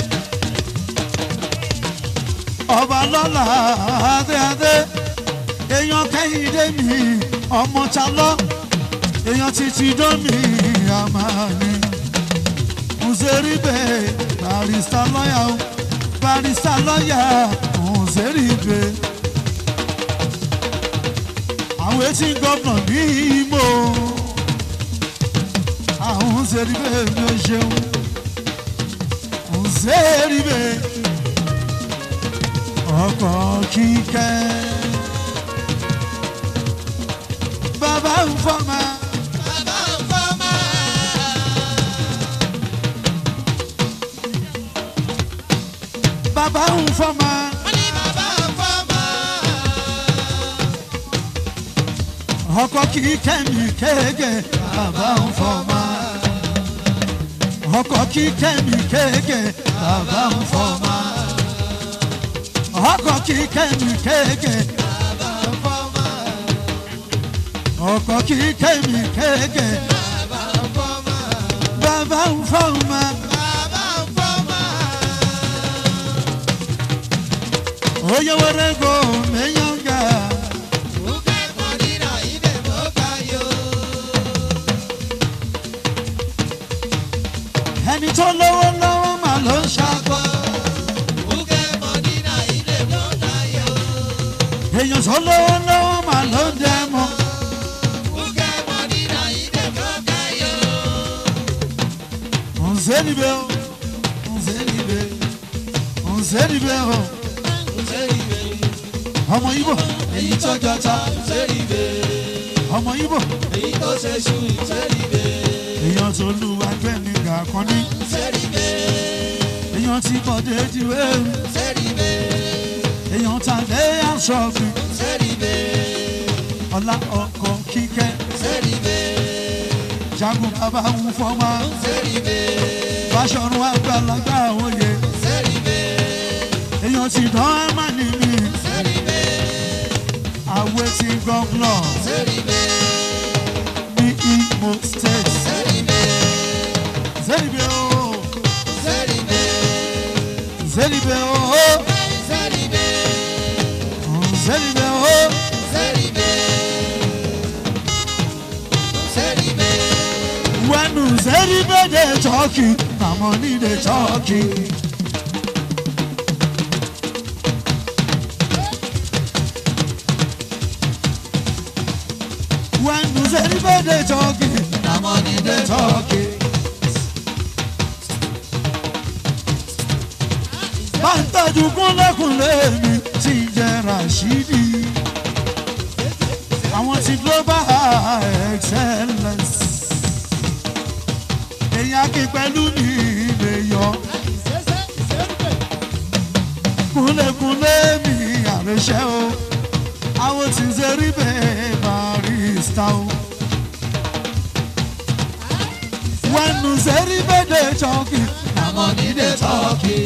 ọba lọ́la adé adé èèyàn kẹ́hìndé mi ọmọ ta lọ èèyàn ti ti dómi àmàlí Nzeribe barista lọ́yà o barista lọ́yà Nzeribe àwọn etí gọ́vnà ní Imo àwọn Nzeribe mi ò ṣeun Nzeribe ọkọ̀ kíkẹ́ bàbá ń fọ́ máa. bàbá ń fọ́ máa. bàbá ń fọmọ wọ́n ní bàbá ń fọ́mọ. ọkọ kì í kẹ́mi kéèké bàbá ń fọmọ ọkọ kì í kẹ́mi kéèké bàbá ń fọmọ ọkọ kì í kẹ́mi kéèké bàbá ń fọ́mọ. ọkọ kì í kẹ́mi kéèké bàbá ń fọ́mọ. bàbá ń fọmọ bàbá ń fọ́mọ. oyè wẹrẹ go mẹyànga Uke Modina ide mokayo. ẹni tó lówó lọ́wọ́ mà ló ń ṣàkọ Uke Modina ide mokayo. èèyàn tó lówó lọ́wọ́ mà ló ń dẹmọ Uke Modina ide mokayo. ọ̀nzẹ́nibẹ́ o ọ̀nzẹ́nibẹ́ ọ̀nzẹ́nibẹ́ o Useribe, ọmọ ibo èyí tó jọta. Useribe, ọmọ ibo èyí tó ṣe ṣu. Useribe, èèyàn tó lu agbẹ́ni gàkan ní Useribe, èèyàn tí bọ̀dé diwé Useribe, èèyàn ta lé aṣọ mi Useribe, ọlá ọkọ̀ kíkẹ́ Useribe, jagun bàbá ń fọmọ Useribe, fàṣọrun àgbàlagbà òye Useribe, èèyàn ti dán ẹ̀mà ní mi Useribe, àwẹ̀ ti gọ́gùnà Useribe, ní Imo state Useribe, zẹ́nibẹ́ o Useribe, zẹ́nibẹ́ o Useribe, zẹ́nibẹ́ o Useribe, Useribe. wẹ́nu zẹ́nibẹ́ dé tọ́kì àmọ́ ní dé tọ́kì. wẹ́nu zẹ́nibẹ́ dé tọ́kì àmọ́ ní dé tọ́kì. bá ń tọ́jú kúnlẹ́kùnlé mi ti jẹ́ Rashidi. àwọn ti global excellence. èèyàn kí pẹ̀lú ní ilé yọ. kúnlẹ̀kúnlé mi àrẹ̀ṣẹ́ o. àwọn tí ń ṣe rí bẹ́ẹ̀ barista o. wẹ́nu ṣe rí bẹ́ẹ̀ dé tọ́kì. àmọ́ ní dé tọ́kì.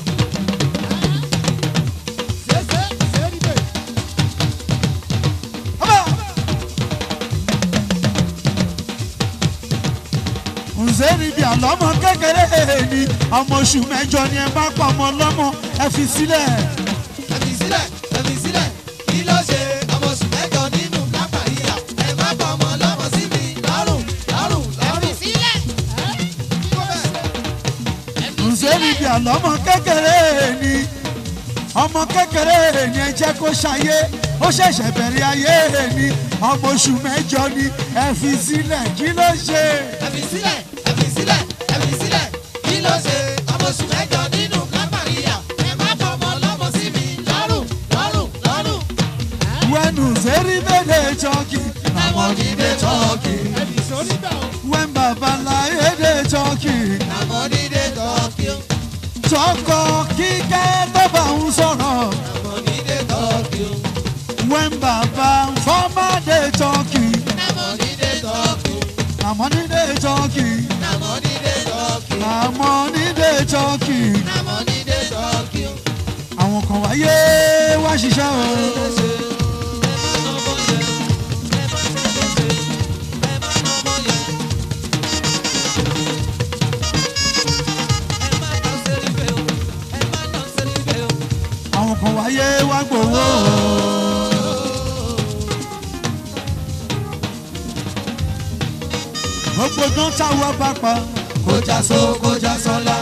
ǹzẹ́rì bíi àlọ́mọ kékeré ni ọmọ oṣù mẹ́jọ ni ẹ bá pa ọmọ ọlọ́mọ ẹ fi sílẹ̀. ẹ̀mí sílẹ̀ ẹ̀mí sílẹ̀ kí ló ṣe ọmọ oṣù mẹ́jọ nínú kápáríà ẹ má bọ ọmọ lọ́mọ sí mi lọ́rùn lọ́rùn lọ́rùn. sílẹ̀. ǹzẹ́rì bíi àlọ́mọ kékeré ni ọmọ kékeré ni ẹ jẹ́ kó ṣayé ó ṣẹ̀ṣẹ̀ bẹ̀rẹ̀ ayé ni ọmọ oṣù mẹ́jọ ni ẹ fi sílẹ̀ kí ló ṣe. ẹ̀mí sílẹ̀ ẹ̀mí sílẹ̀ ẹ̀mí sílẹ̀ kí ló ṣe ọmọ oṣù mẹ́jọ nínú kápáríà ẹ má bọ ọmọ lọ́mọ sí mi lọ́rùn lọ́rùn lọ́rùn. wẹ́nu ǹzẹ́rì bẹ́ẹ̀ tọ́kì àmọ́ ní dé tọ́kì wẹ́n babaláyé dé tọ́kì. àmọ́ dídé tọ́kì ó tọkọ kíkẹ́ tó bá ń sọ̀rọ̀ àmọ́ dídé tọ́kì ó when bàbá fọ́mọdé tọ́kì àmọ́ dídé tọ́kì ó àmọ́ nídé tọ́kì àmọ́ dídé tọ́kì ó àmọ́ nídé tọ́kì àmọ́ dídé tọ́kì ó. àwọn kan wáyé wá ṣiṣẹ́ o àwọn kan wáyé wá gbowó o. gbogbo dán táwọn bá pa Kọjá só kọjá sọ́lá.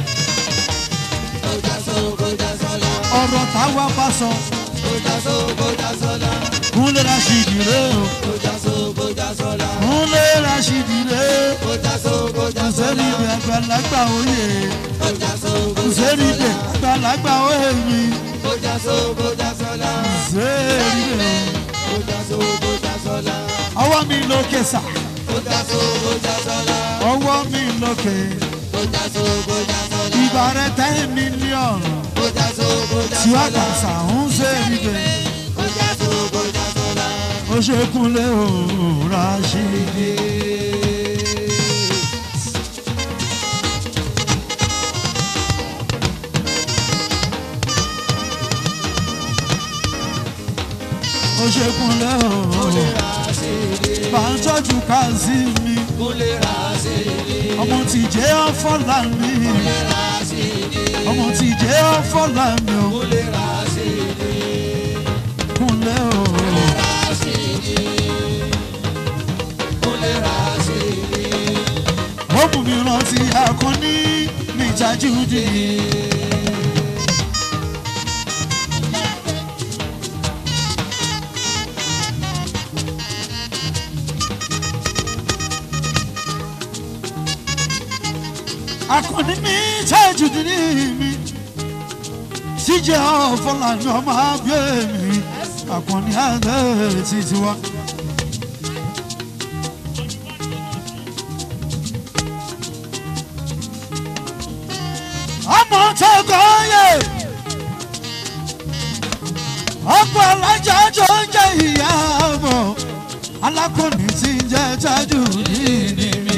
Kọjá só kọjá sọ́lá. ọ̀rọ̀ táwọn bá sọ Kọjá só kọjá sọ́lá. kúnlẹ̀ Rashidi rè o Kọjá só kọjá sọ́lá. kúnlẹ̀ Rashidi rè Kọjá só kọjá sẹ́ni sọ́lá. ibẹ̀ àgbàlagbà òye Kọjá só kọjá sẹ́ni ibẹ̀ àgbàlagbà òye mi Kọjá só kọjá sọ́lá. sẹ́ni ibẹ̀ Kọjá só kọjá sọ́lá. ọwọ́ mi lókè sà Kọjá só kọjá sọ́lá. ọwọ́ mi lókè Kọjá só kọjá sọ́lá. ìbàrẹ̀ ten million Kọjá só tiwa kàṣà ń ṣe ibẹ̀ ó ṣe kúnlẹ̀ òòrà ṣe é. ó ṣe kúnlẹ̀ òòrà bá ń tọ́jú káàsì mi ọmọ tí jẹ́ ọ̀fọ́lá mi ọmọ tí jẹ́ ọ̀fọ́lá mi ò kúnlẹ̀ òòrà. ó mú mi rántí akọni mi tajú dì í. akọni mi tajú dì í mi síjẹ́ ọ̀fọ̀làní ọmọ abẹ́ mi akọni àgbẹ̀ títí wa. ọmọ tó gọ́yè ọ̀pọ̀ alájà tó ń jẹ́ ìyá ọmọ alákùnrin tí ń jẹ́ tájú nínú mi.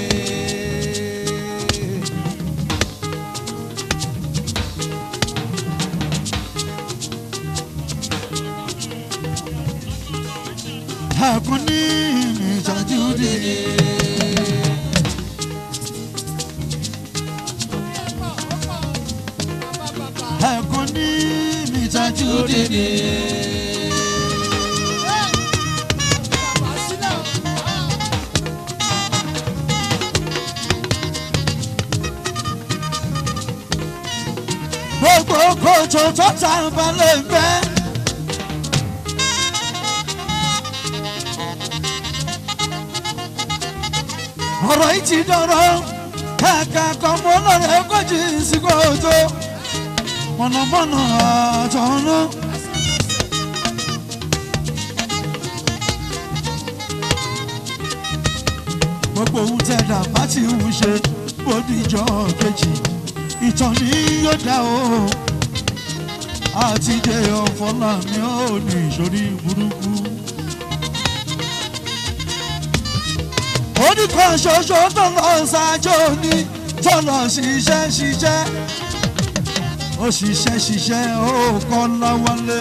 Akọni mi tájú nínú. ẹ̀kún ní mìtájú dìde. gbogbo kòtò tó ta balẹ̀ gbẹ́. ọ̀rọ̀ yìí ti dọ̀rọ̀ kàkà kan mọ́ lọ́rẹ̀ kọ́jú sí kòtò mọ̀nàmọ́ná àtọ̀nà. gbogbo ohun tẹ̀dá bá ti ń ṣe bódìjọ́ kejì ìtàn ni yóò dá o àti dé ọ̀fọ́lá mi ò ní ìṣòrí burúkú. oníkan ṣoṣo tó lọ ṣáájú ní tó lọ ṣiṣẹ́ ṣiṣẹ́ ó ṣiṣẹ́ ṣiṣẹ́ ó kọ́ láwálé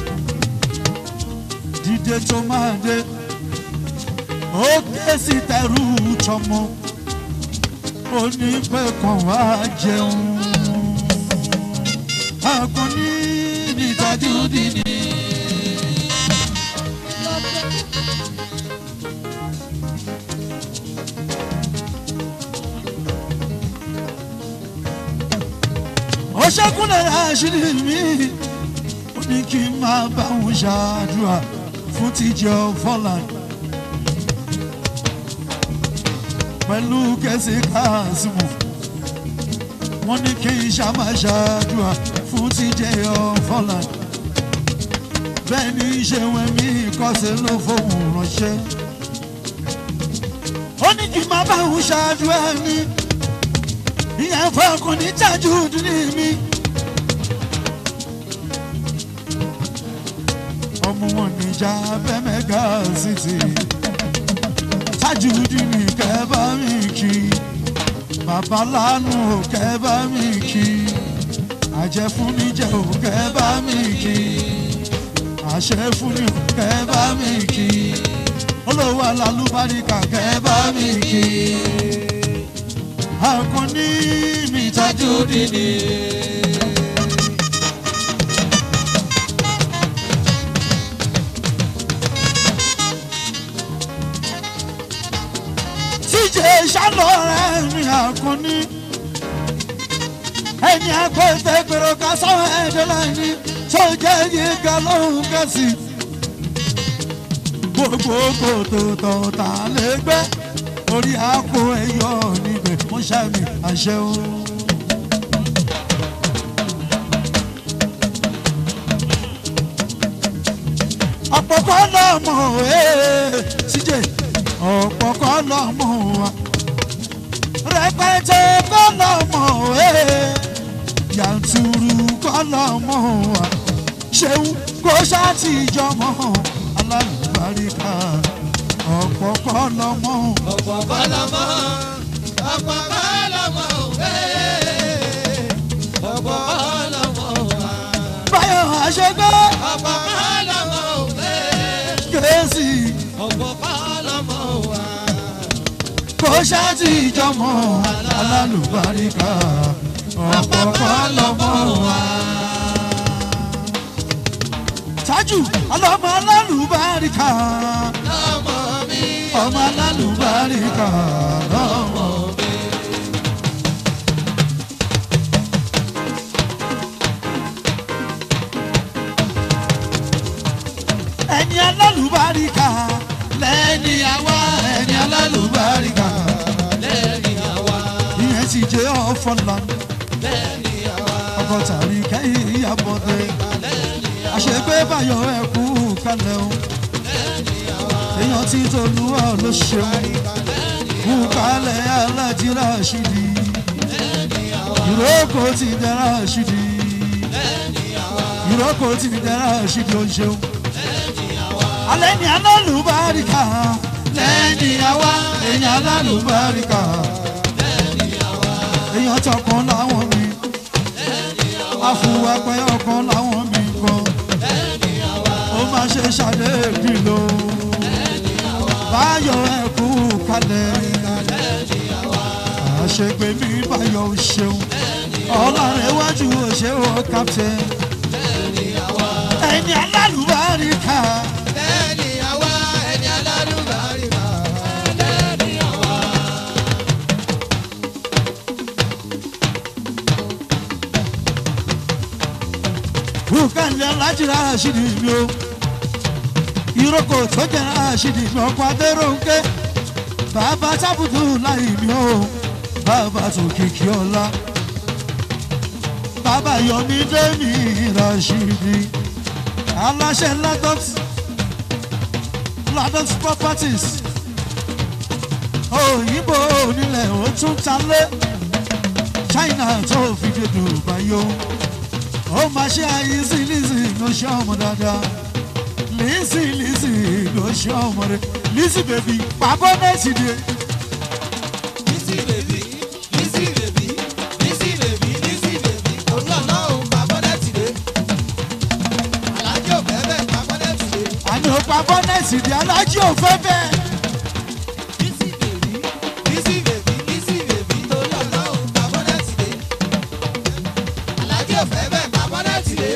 dídé tó máa dé ó ké sí tẹrú tọmọ ó ní pé kàn wá jẹun akọni nìtajú dìní. ó ṣẹ́kúnlẹ̀ àṣírí mi ó ní kí n máa bá òun ṣàdúrà fún tíjọ fọlàn pẹ̀lú kẹsì káàsìmù wọ́n ní kí n ṣàmà ṣàdúrà fún tíjọ fọlàn bẹ́ẹ̀ ni ṣe wọ́n mi kọ́sẹ̀ ló fóun ránṣẹ́ ó ní kí n máa bá òun ṣàdúrà mi ìyẹn fọkùn ní tájú ní mi. ọmọ wọn níjà bẹ́mẹ̀gà city tájú ní kẹ́bá mi kí bàbá lánú ò kẹ́bá mi kí àjẹfúnníjẹ ò kẹ́bá mi kí àṣẹfúnni ò kẹ́bá mi kí olówó alálùbáríkà kẹ́bá mi kí akọni mi tajú dìní. tíjẹ ìṣàlọ́rẹ́ mi akọni ẹni agbẹ́tẹ̀ gbèrò ká sọ́wọ́ ẹ̀dẹ́ láìní tó jẹ́ yíga lóhùn kẹ́sì. gbogbo kòtò tọ̀tà lè gbẹ́ orí àpò ẹyọ níbẹ̀ wọ́n ṣàmì àṣẹ o. ọ̀pọ̀pọ̀ lọ́mọ ẹ̀ síjẹ̀ ọ̀pọ̀pọ̀ lọ́mọ wa rẹpẹtẹ kọ́ lọ́mọ ẹ̀ yàntúrú kọ́lọ́mọ wa ṣeun kó ṣàtìjọmọ alálùbáríkà ọ̀pọ̀ kọ́lọ́mọ ọ̀pọ̀ kọ́lọ́mọ́ ọ̀pọ̀ kọ́lọ́mọ́ òwe ọ̀pọ̀ kọ́lọ́mọ́ wa báyọ̀ àṣegbé ọ̀pọ̀ kọ́lọ́mọ́ òwe kérésì ọ̀pọ̀ kọ́lọ́mọ́ wa kó ṣàtìjọmọ alálùbáríkà ọ̀pọ̀ kọ́lọ́mọ wa. tájù ọlọ́mọ alálùbáríkà lọ́mọ mi ọmọ alálùbáríkà lọ́mọ. ẹni alálùbáríkà lẹ́ni àwa ẹni alálùbáríkà lẹ́ni àwa ìyẹn ti jẹ́ ọ̀fọ̀lá lẹ́ni àwa ọkọ̀ tàbí kẹ́yìn ìyàbọ̀dé àṣegbé báyọ̀ ẹ̀kú kalẹ̀ o èèyàn tí tolúwa ló ṣeun kú kalẹ̀ alájírà ṣìdí ìrókò ti dára ṣìdí ìrókò ti dára ṣìdí ó ṣeun alẹ́ ní alálùbáríkà lẹ́ni àwa èèyàn alálùbáríkà èèyàn tọkàn láwọn mi àfùwàpẹ́ ọkàn láwọn mi kan ó máa ṣe ṣàdéèdì lò báyọ̀ ẹ̀kú kalẹ̀ àṣegbè mi báyọ̀ ò ṣeun ọlọ́rẹ̀wájú òṣèwọ̀ captain ẹni alálùbáríkà lẹ́ni àwa ẹni alálùbáríkà lẹ́ni àwa. bùkálẹ̀ alájìrá àṣìdì mi o ìrókò tó jẹ́ àṣìdì mi ọkọ̀ adéròǹkè bàbá tábùtù láì mi o bàbá tó kìkì ọ̀la bàbá yọmí dẹ́mi rashidi aláṣẹ ladot ladot properties òyìnbó onílẹ̀ ó tún talé china tó fi dé dubai o ó máa ṣe àyíṣí lísì ló ṣe ọmọ dáadáa lísì lísì ló ṣe ọmọ rẹ lísì bèbí pàbọ nẹẹsì dé Lizzy baby, Lizzy baby, Lizzy baby, Lizzy baby. Olú ọlọ́run pa bọ́dẹ̀tì dé. Alájọ bẹ́ẹ̀ pa bọ́dẹ̀tì dé. àní ó pàbọ nẹẹsì dé alájí ò fẹ́ bẹ́ẹ̀ Lizzy baby, Lizzy baby, Lizzy baby. Olú ọlọ́run pa bọ́dẹ̀tì dé. Alájọ bẹ́ẹ̀ pa bọ́dẹ̀tì dé.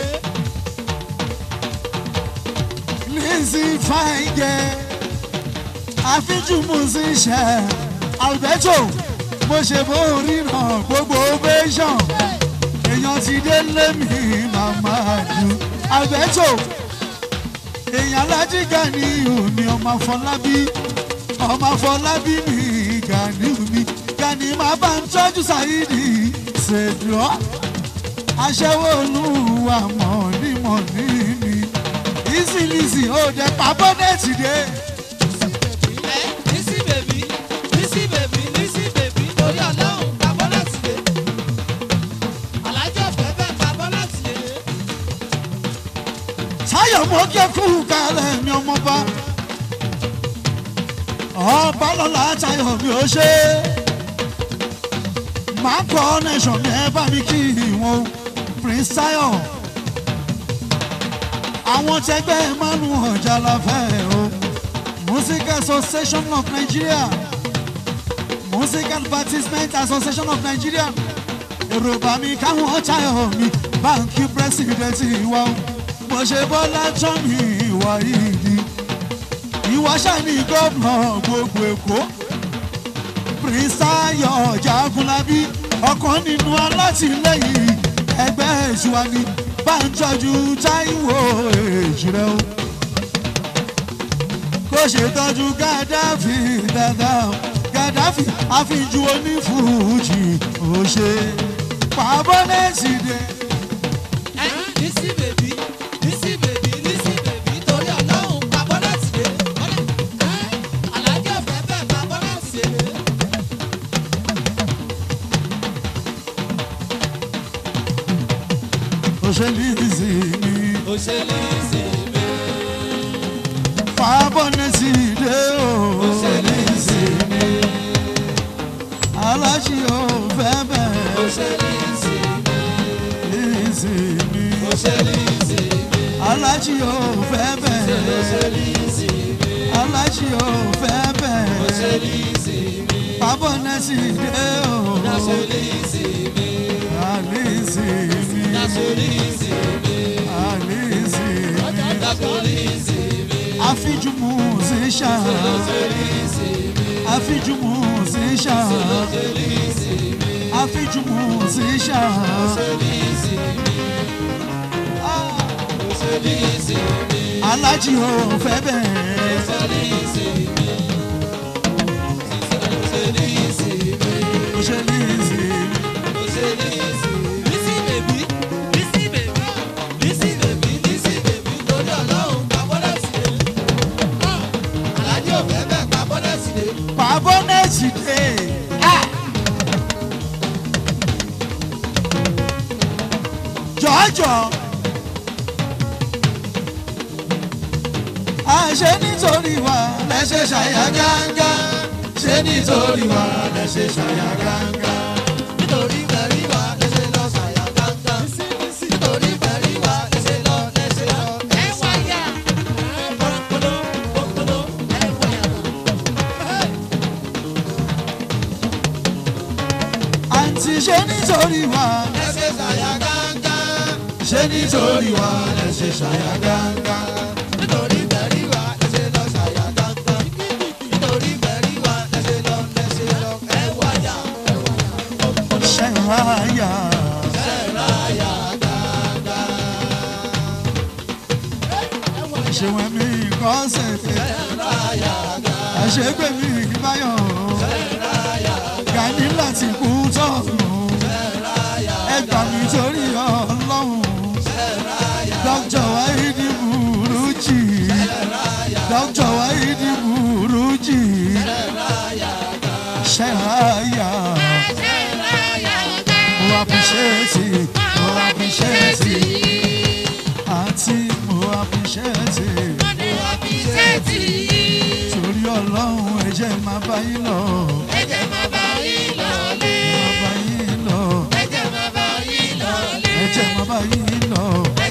lísì fàìgẹ àfíjú musician alberto mo ṣe bó ríran gbogbo ovation èèyàn ti dé lémi màmá ju alberto èèyàn alájí gani omi ọmọ afọlábí ọmọ afọlábí mi gani mi gani máa bá ń tọ́jú sáyidi ṣèdúrọ́ aṣẹ́wó olúwa mọ̀ ní mọ̀ ní mi ìsìlìsì ó jẹ́ pàbọ́dẹ̀tì dé. Lizzy baby, Lizzy baby, Lizzy baby. Olú ọlọ́run pa bọ́dẹ̀tì dé. Alájọ bẹ́ẹ̀ pa bọ́dẹ̀tì dé. táyọ̀ mọ́ kẹ́kù kalẹ̀ mi ọmọba ọba lọ́la táyọ̀ mi ò ṣe máa kọ́ nation mi ẹ bá mi kí wọn prince tayo àwọn tẹgbẹ́ manu ọjà la fẹ́ o music association of nigeria music advertisement association of nigeria èrò bá mi káwọn táyọ̀ mi báńkì pírẹsidẹ̀ntì wa o mo ṣe bọ́lá tán mi ìwà ìdí ìwà ṣàní gómìnà gbogbo èkó prince tayo jagunlabi ọ̀kan nínú alátìlẹyìn ẹgbẹ́ ìṣúwa ni bá ń tọ́jú táìwò èjìrẹ́ o kó ṣe tọ́jú gàdáfì dáadáa o. gàdáfì àfijù onífújì ó ṣe pàbọ́nẹ́sì dé. Lizzy baby, Lizzy baby, Lizzy baby. Torí ọlọ́run pa bọ́dẹ̀tì dé. Alájọ bẹ́ẹ̀ pa bọ́dẹ̀tì dé. socialisi mi ó ṣe ní ìsinmi fàbọ̀nẹ́sì dé o ó ṣe ní ìsinmi aláṣì ò fẹ́ ó bẹ́ẹ̀ ṣe ní ìsinmi ìsinmi ó ṣe ní ìsinmi aláṣì ò fẹ́ ó bẹ́ẹ̀ ṣe ní ìsinmi aláṣì ò fẹ́ ó bẹ́ẹ̀ ṣe ní ìsinmi fàbọ̀nẹ́sì dé o ó ṣe ní ìsinmi àlìsìmí ó ṣe ní ìsinmi àlìsìmí ó ṣe ní ìsinmi àfíjú musician ó ṣe ní ìsinmi àfíjú musician ó ṣe ní ìsinmi àfíjú musician. ó ṣe ní ìsinmi ó ṣe ní ìsinmi alájí ò fẹ́ ó bẹ́ẹ̀ ṣe ní ìsinmi ó ṣe ní ìsinmi. ó ṣe ní ìsìn Lizzy baby, Lizzy baby, Lizzy baby, Lizzy baby, torí ọlọ́run pa bọ́lẹ̀sì dé. Alájí ò fẹ́ bẹ́ẹ̀ pa bọ́lẹ̀sì dé. pàbọ́nẹ́sì dé. jọ̀ọ́jọ̀ àṣẹ nítorí wa lẹ́sẹ̀ ṣàyà gángá ṣé nítorí wa lẹ́sẹ̀ ṣàyà gángá. Nítorí bẹ̀rí wa lẹ́sẹ̀ lọ ṣàyà gángán. Nítorí bẹ̀rí wa lẹ́sẹ̀ lọ lẹ́sẹ̀ lọ. Ẹ wáyà. Pọ̀lọ́pọ̀lọ́ pọ̀lọ́ ẹ wáyà. àǹtí ṣé nítorí wa Lẹ́sẹ̀ ṣàyà gángán. ṣé nítorí wa lẹ́sẹ̀ ṣàyà gángá. Nítorí bẹ̀rí wa lẹ́sẹ̀ lọ ṣàyà gángán. Nítorí bẹ̀rí wa lẹ́sẹ̀ lọ lẹ́sẹ̀ lọ. Ẹ wáyà. ṣẹ̀ráyà ṣèwọ̀n mi kọ́ sẹ̀tẹ̀ àṣegbè mi báyọ̀ gani láti kú tọ̀nù ẹgbà mi torí ọlọ́run dókítà wáyídì burújì dókítà wáyídì burújì ṣẹ̀ráyà mo appreciate it, mo appreciate it. àǹtí mo appreciate it. torí ọlọ́run ẹ̀jẹ̀ máa bá yín lọ máa bá yín lọ ẹ̀jẹ̀ máa bá yín lọ.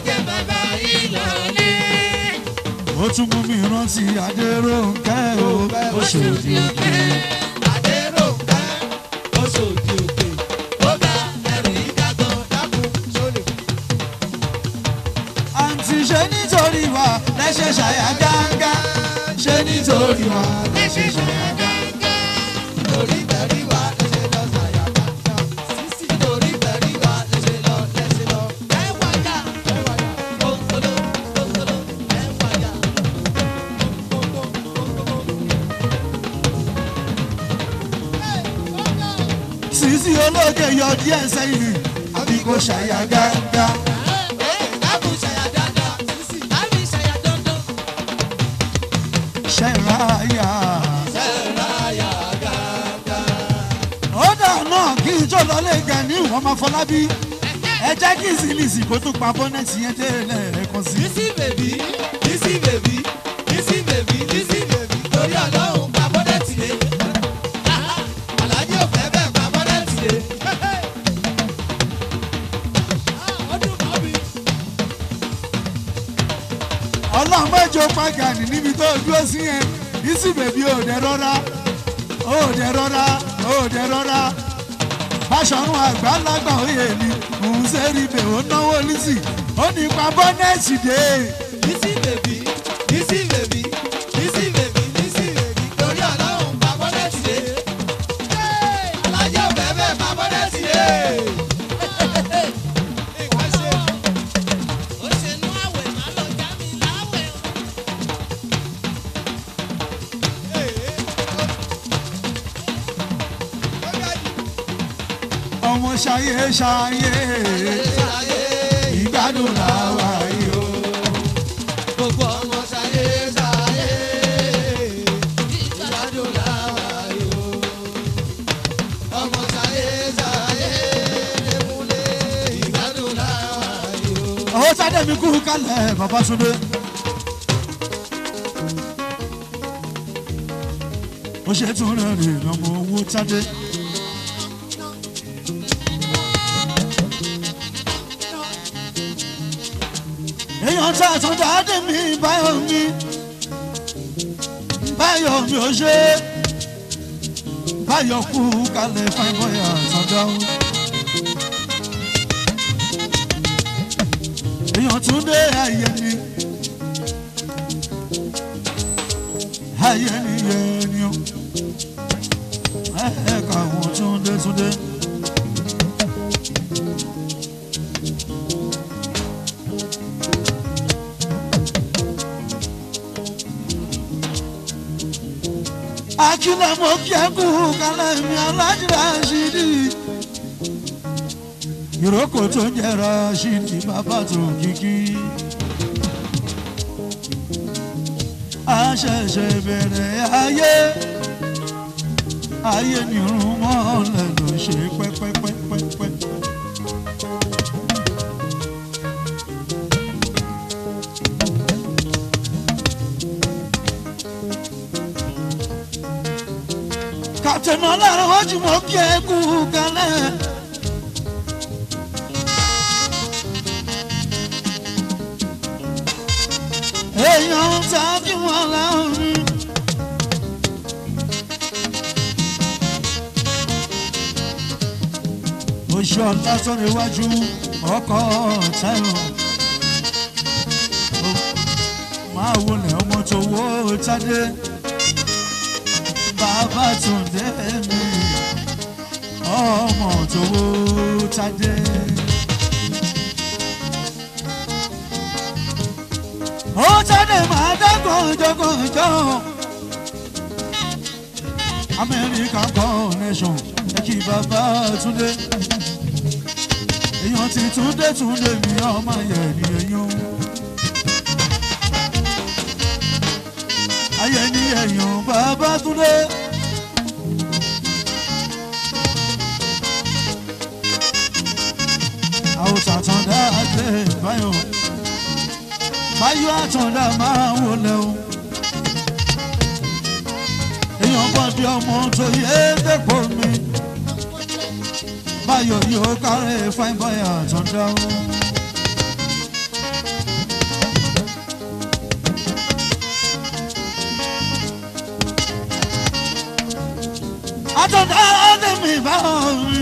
ó tún mú mi rántí adéròǹkẹ́ o oṣòdì òkè Adéròǹkẹ́, Oṣòdì Òkè, ó ga ẹrù yìí dágan dákun sólè. àǹtí ṣe nítorí wa lẹ́sẹ̀ ṣàyà gángá ṣe nítorí wa lẹ́sẹ̀ ṣàyà gángá. Nítorí bẹ̀rí wa lẹ́sẹ̀ lọ ṣàyà gángán. Nítorí bẹ̀rí wa lẹ́sẹ̀ lọ lẹ́sẹ̀ lọ. Ẹ wáyà, ẹ wáyà, kókóló, kókóló, ẹ wáyà. Kókó, kókó, sísí ológe yọ díẹ̀ sẹ́yìn àbí kò ṣàyà gángá. dákun ṣàyà dáadáa. Dábì ṣàyà dandan. ṣẹ̀ráyà. Ṣẹ̀ráyà gángán. ó dà náà kí n tó lọlé gani wọn máa fọlábí ẹ jẹ́ kí ìsìlìsì kó tún pa bọ́nẹ́tì yẹn délẹ̀ ẹ̀kan sí. Lizzy baby, Lizzy baby, Lizzy baby, Lizzy baby, torí ọlọ́run pa bọ́dẹ̀tì lé. Àlàyé ò fẹ́ bẹ́ẹ̀ pa bọ́dẹ̀tì lé. Ọdún kan bí. ọlọ́run mẹ́jọ pa gani níbi tó dúró sí yẹn ìsì bèbí ò dẹ rọra ò dẹ rọra ò dẹ rọra Báṣọ̀run àgbàlagbà òye ni òun ṣe rí bẹ̀ ó náwó lísì ó ní pa bọ́nẹ́ẹ̀tì dé. Lizzy baby, Lizzy baby, Lizzy baby, Lizzy baby, torí ọlọ́run pa bọ́dẹ̀tì lé. Àlàyé ò fẹ́ bẹ́ẹ̀ pa bọ́dẹ̀tì lé. Nǹkan ṣe. ó ṣe nú àwẹ̀ má lọ já mi láwẹ̀ o. ọmọ ṣayé ṣayé ìgbádùn làwà yìí o. Gbogbo ọmọ ṣayé ṣayé, ìgbádùn làwa yóò. Ọmọ ṣayé ṣayé, lémúlé, ìgbádùn làwa yóò. mi kú kálẹ̀ Babátúndé. ó ṣe tún rẹ̀ rè lọ́mọ owó tádé. èèyàn tá a tún dáadé mi báyọ̀ mi báyọ̀ mi ò ṣe báyọ̀ kú kálẹ̀ fine boy àtọ̀dọ̀. èèyàn tún dé ayé ni ayé ni yẹn ni ó ẹ̀ẹ́ka àwọn tún dé tún dé. akílẹ̀ mo kí ẹ kú kálẹ̀ mi alájìlá ṣídì. ìrókò tó ń jẹrọ ṣídì bàbá tó kíkí. a ṣẹ̀ṣẹ̀ bẹ̀rẹ̀ ayé ayé ni irun mọ́lẹ̀ ló ṣe pẹ́pẹ́pẹ́pẹ́. kàtẹ́nà lára wájú mọ́ kí ẹ kú kálẹ̀. èèyàn ta kí wọ́n láwọn. oṣù ọ̀la sọ̀rọ̀ iwájú ọkọ̀ táyọ̀. máa wọlé ọmọ tó wó tádé bàbá Túndé mi ọmọ tó wó tádé. ó tádé máa dá gànjọ́gànjọ́ American connection ẹ kí bàbá Túndé èèyàn ti Túndé Túndé mi ọmọ yẹn ni èèyàn. ayé ni èèyàn bàbá Túndé. àwòtà àtàndá àgbẹ̀ báyọ̀ báyọ̀ àtàndá máa wọlé o. èèyàn bọ́ bí ọmọ tó yé dẹ́pọ̀ mi. báyọ̀ yóò kárẹ̀ fáin báyọ̀ àtàndá o. àtàndá àgbẹ̀ mi báyọ̀ mi.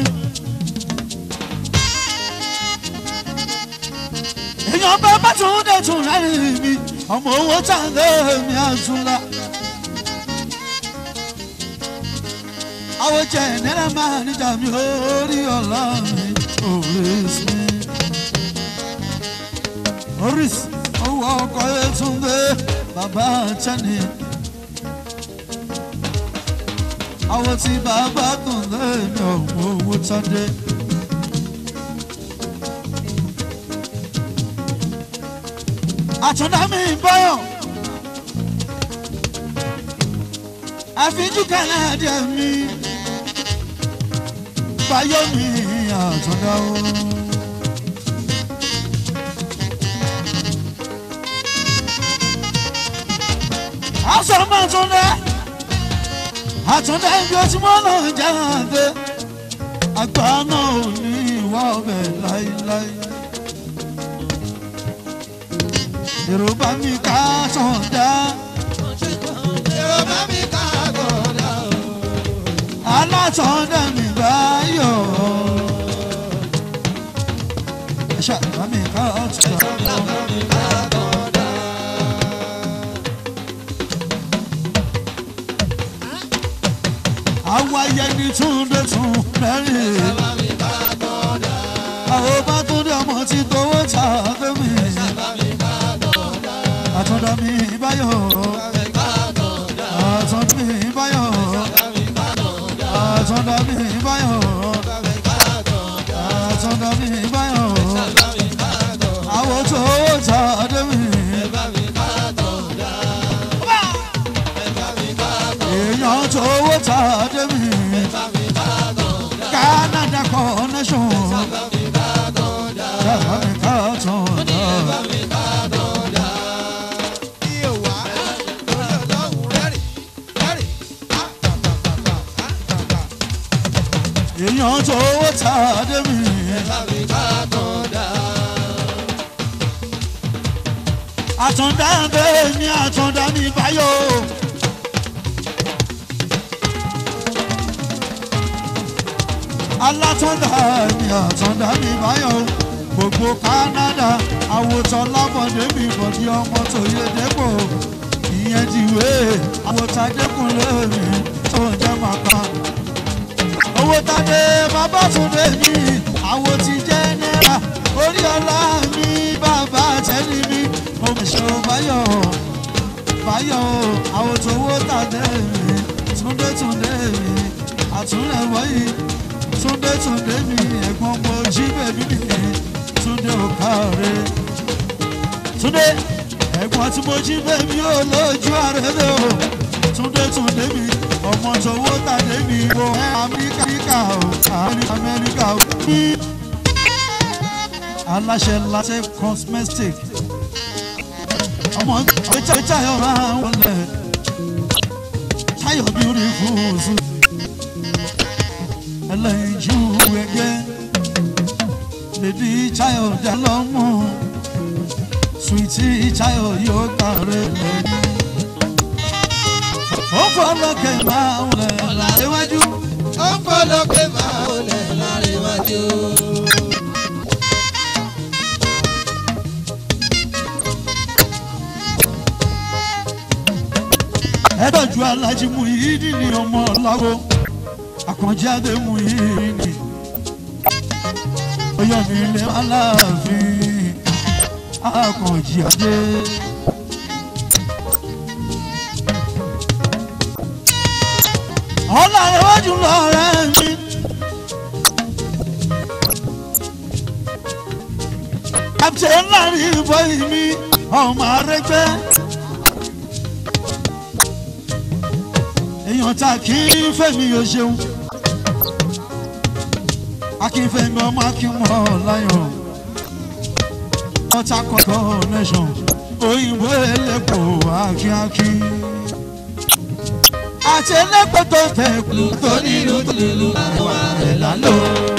èèyàn bá bá tún dé tún láyé mi ọmọ owó tàǹdé mi àtúnlá. àwọn jẹ náírà máa níjà mi orí ọ̀la mi oríṣi mi. oríṣi owó ọkọ̀ Yétúndé bàbá tẹ́ni. àwọn tí bàbá tún lé mi ọmọ owó tàǹdé. àtúndá mi bọ́yọ̀ àfijú kẹlẹ́ díẹ̀ mi báyọ̀ mi àtúndá o. aṣọ máa tún dẹ́ àtúndá ibi tí mo lọ jáde àgbà náà ò ní ìwà ọbẹ̀ láíláí. Yorùbá mi ká tàn dá. Yorùbá mi ká gbọ́dọ̀ o. Alátọ̀dá mi báyọ̀. Ẹ̀ṣẹ̀ bá mi ká tàn dá. Àwa yẹni túndé tún mẹ́rin. Àwọn bá tún dé ọmọ tí tówó ta fẹ́mi. Àtọ̀dá mi báyọ̀. Àtọ̀dá mi báyọ̀. Àtọ̀dá mi báyọ̀. Àtọ̀dá mi báyọ̀. Àwọn tó ta dé mi. Èèyàn tó ta dé mi. Canada connection. Sábà mi ká tán dá. èèyàn tó owó ta débi Lábí ká tán dá. àtúndá bẹ́ẹ̀ ni àtúndá ní báyọ̀. alátúndá ni àtúndá ní báyọ̀ gbogbo Canada àwòtán lábọ̀dé mi bọ̀dí ọmọ tó yé dépò ìyẹn ti wé àwòtán dẹ́kunlé mi tó ń jẹ́ màkà owó tàdé bàbá túndé mi àwo ti jẹ́ náírà orí ọlá mi bàbá tẹ́lẹ̀ mi mo mọ̀ ṣe o báyọ̀ báyọ̀ àwo tówó tàdé mi túndé túndé mi àtúnlẹ̀ wọ̀nyí túndé túndé mi ẹ̀gbọ́n mo jí bèbí mi túndé ò káre túndé ẹ̀gbọ́n tí mo jí bèbí ò lójú àrẹ́lẹ̀ o túndé túndé mi ọmọ tówó tàdé mi o amẹ́ríkà o amẹ́ríkà o ní aláṣẹ láṣẹ cosmetic ọmọ ìjà ìjà yọra wọlé táyọ̀ beautiful sùn ẹlẹ́yinjú ẹgbẹ́ lèdí táyọ̀ dálọ́mù sweetie táyọ̀ yóò kàrẹ́ lẹ́yìn ó fọlọ́kẹ́ máa ń lẹ̀ láríwájú. Ó ń fọlọ́pẹ́ máa ń lẹ̀ láríwájú. ẹ̀dọ̀jú alájí mú yìí ní ọmọ ọ̀làwọ̀ àkànjáde mú yìí ní. ọyọ́ mi lè aláàfin àkànjí adé. ọ̀là iwájú lọ́rẹ́ mi. captain láàrin bọ́ì mi ọmọ arẹgbẹ́. èèyàn tá kí n fẹ́mi yóò ṣeun akínfẹ́mi ọmọ akínmọ́ láyọ̀ ọ̀tá kọ̀ọ̀kan nation òyìnbó ẹlẹ́pọ̀ akíákí àti ẹlẹ́pọ̀ tó tẹ̀ kú Tó nílùú tó nílùú àwọn àrẹ̀ lálọ́.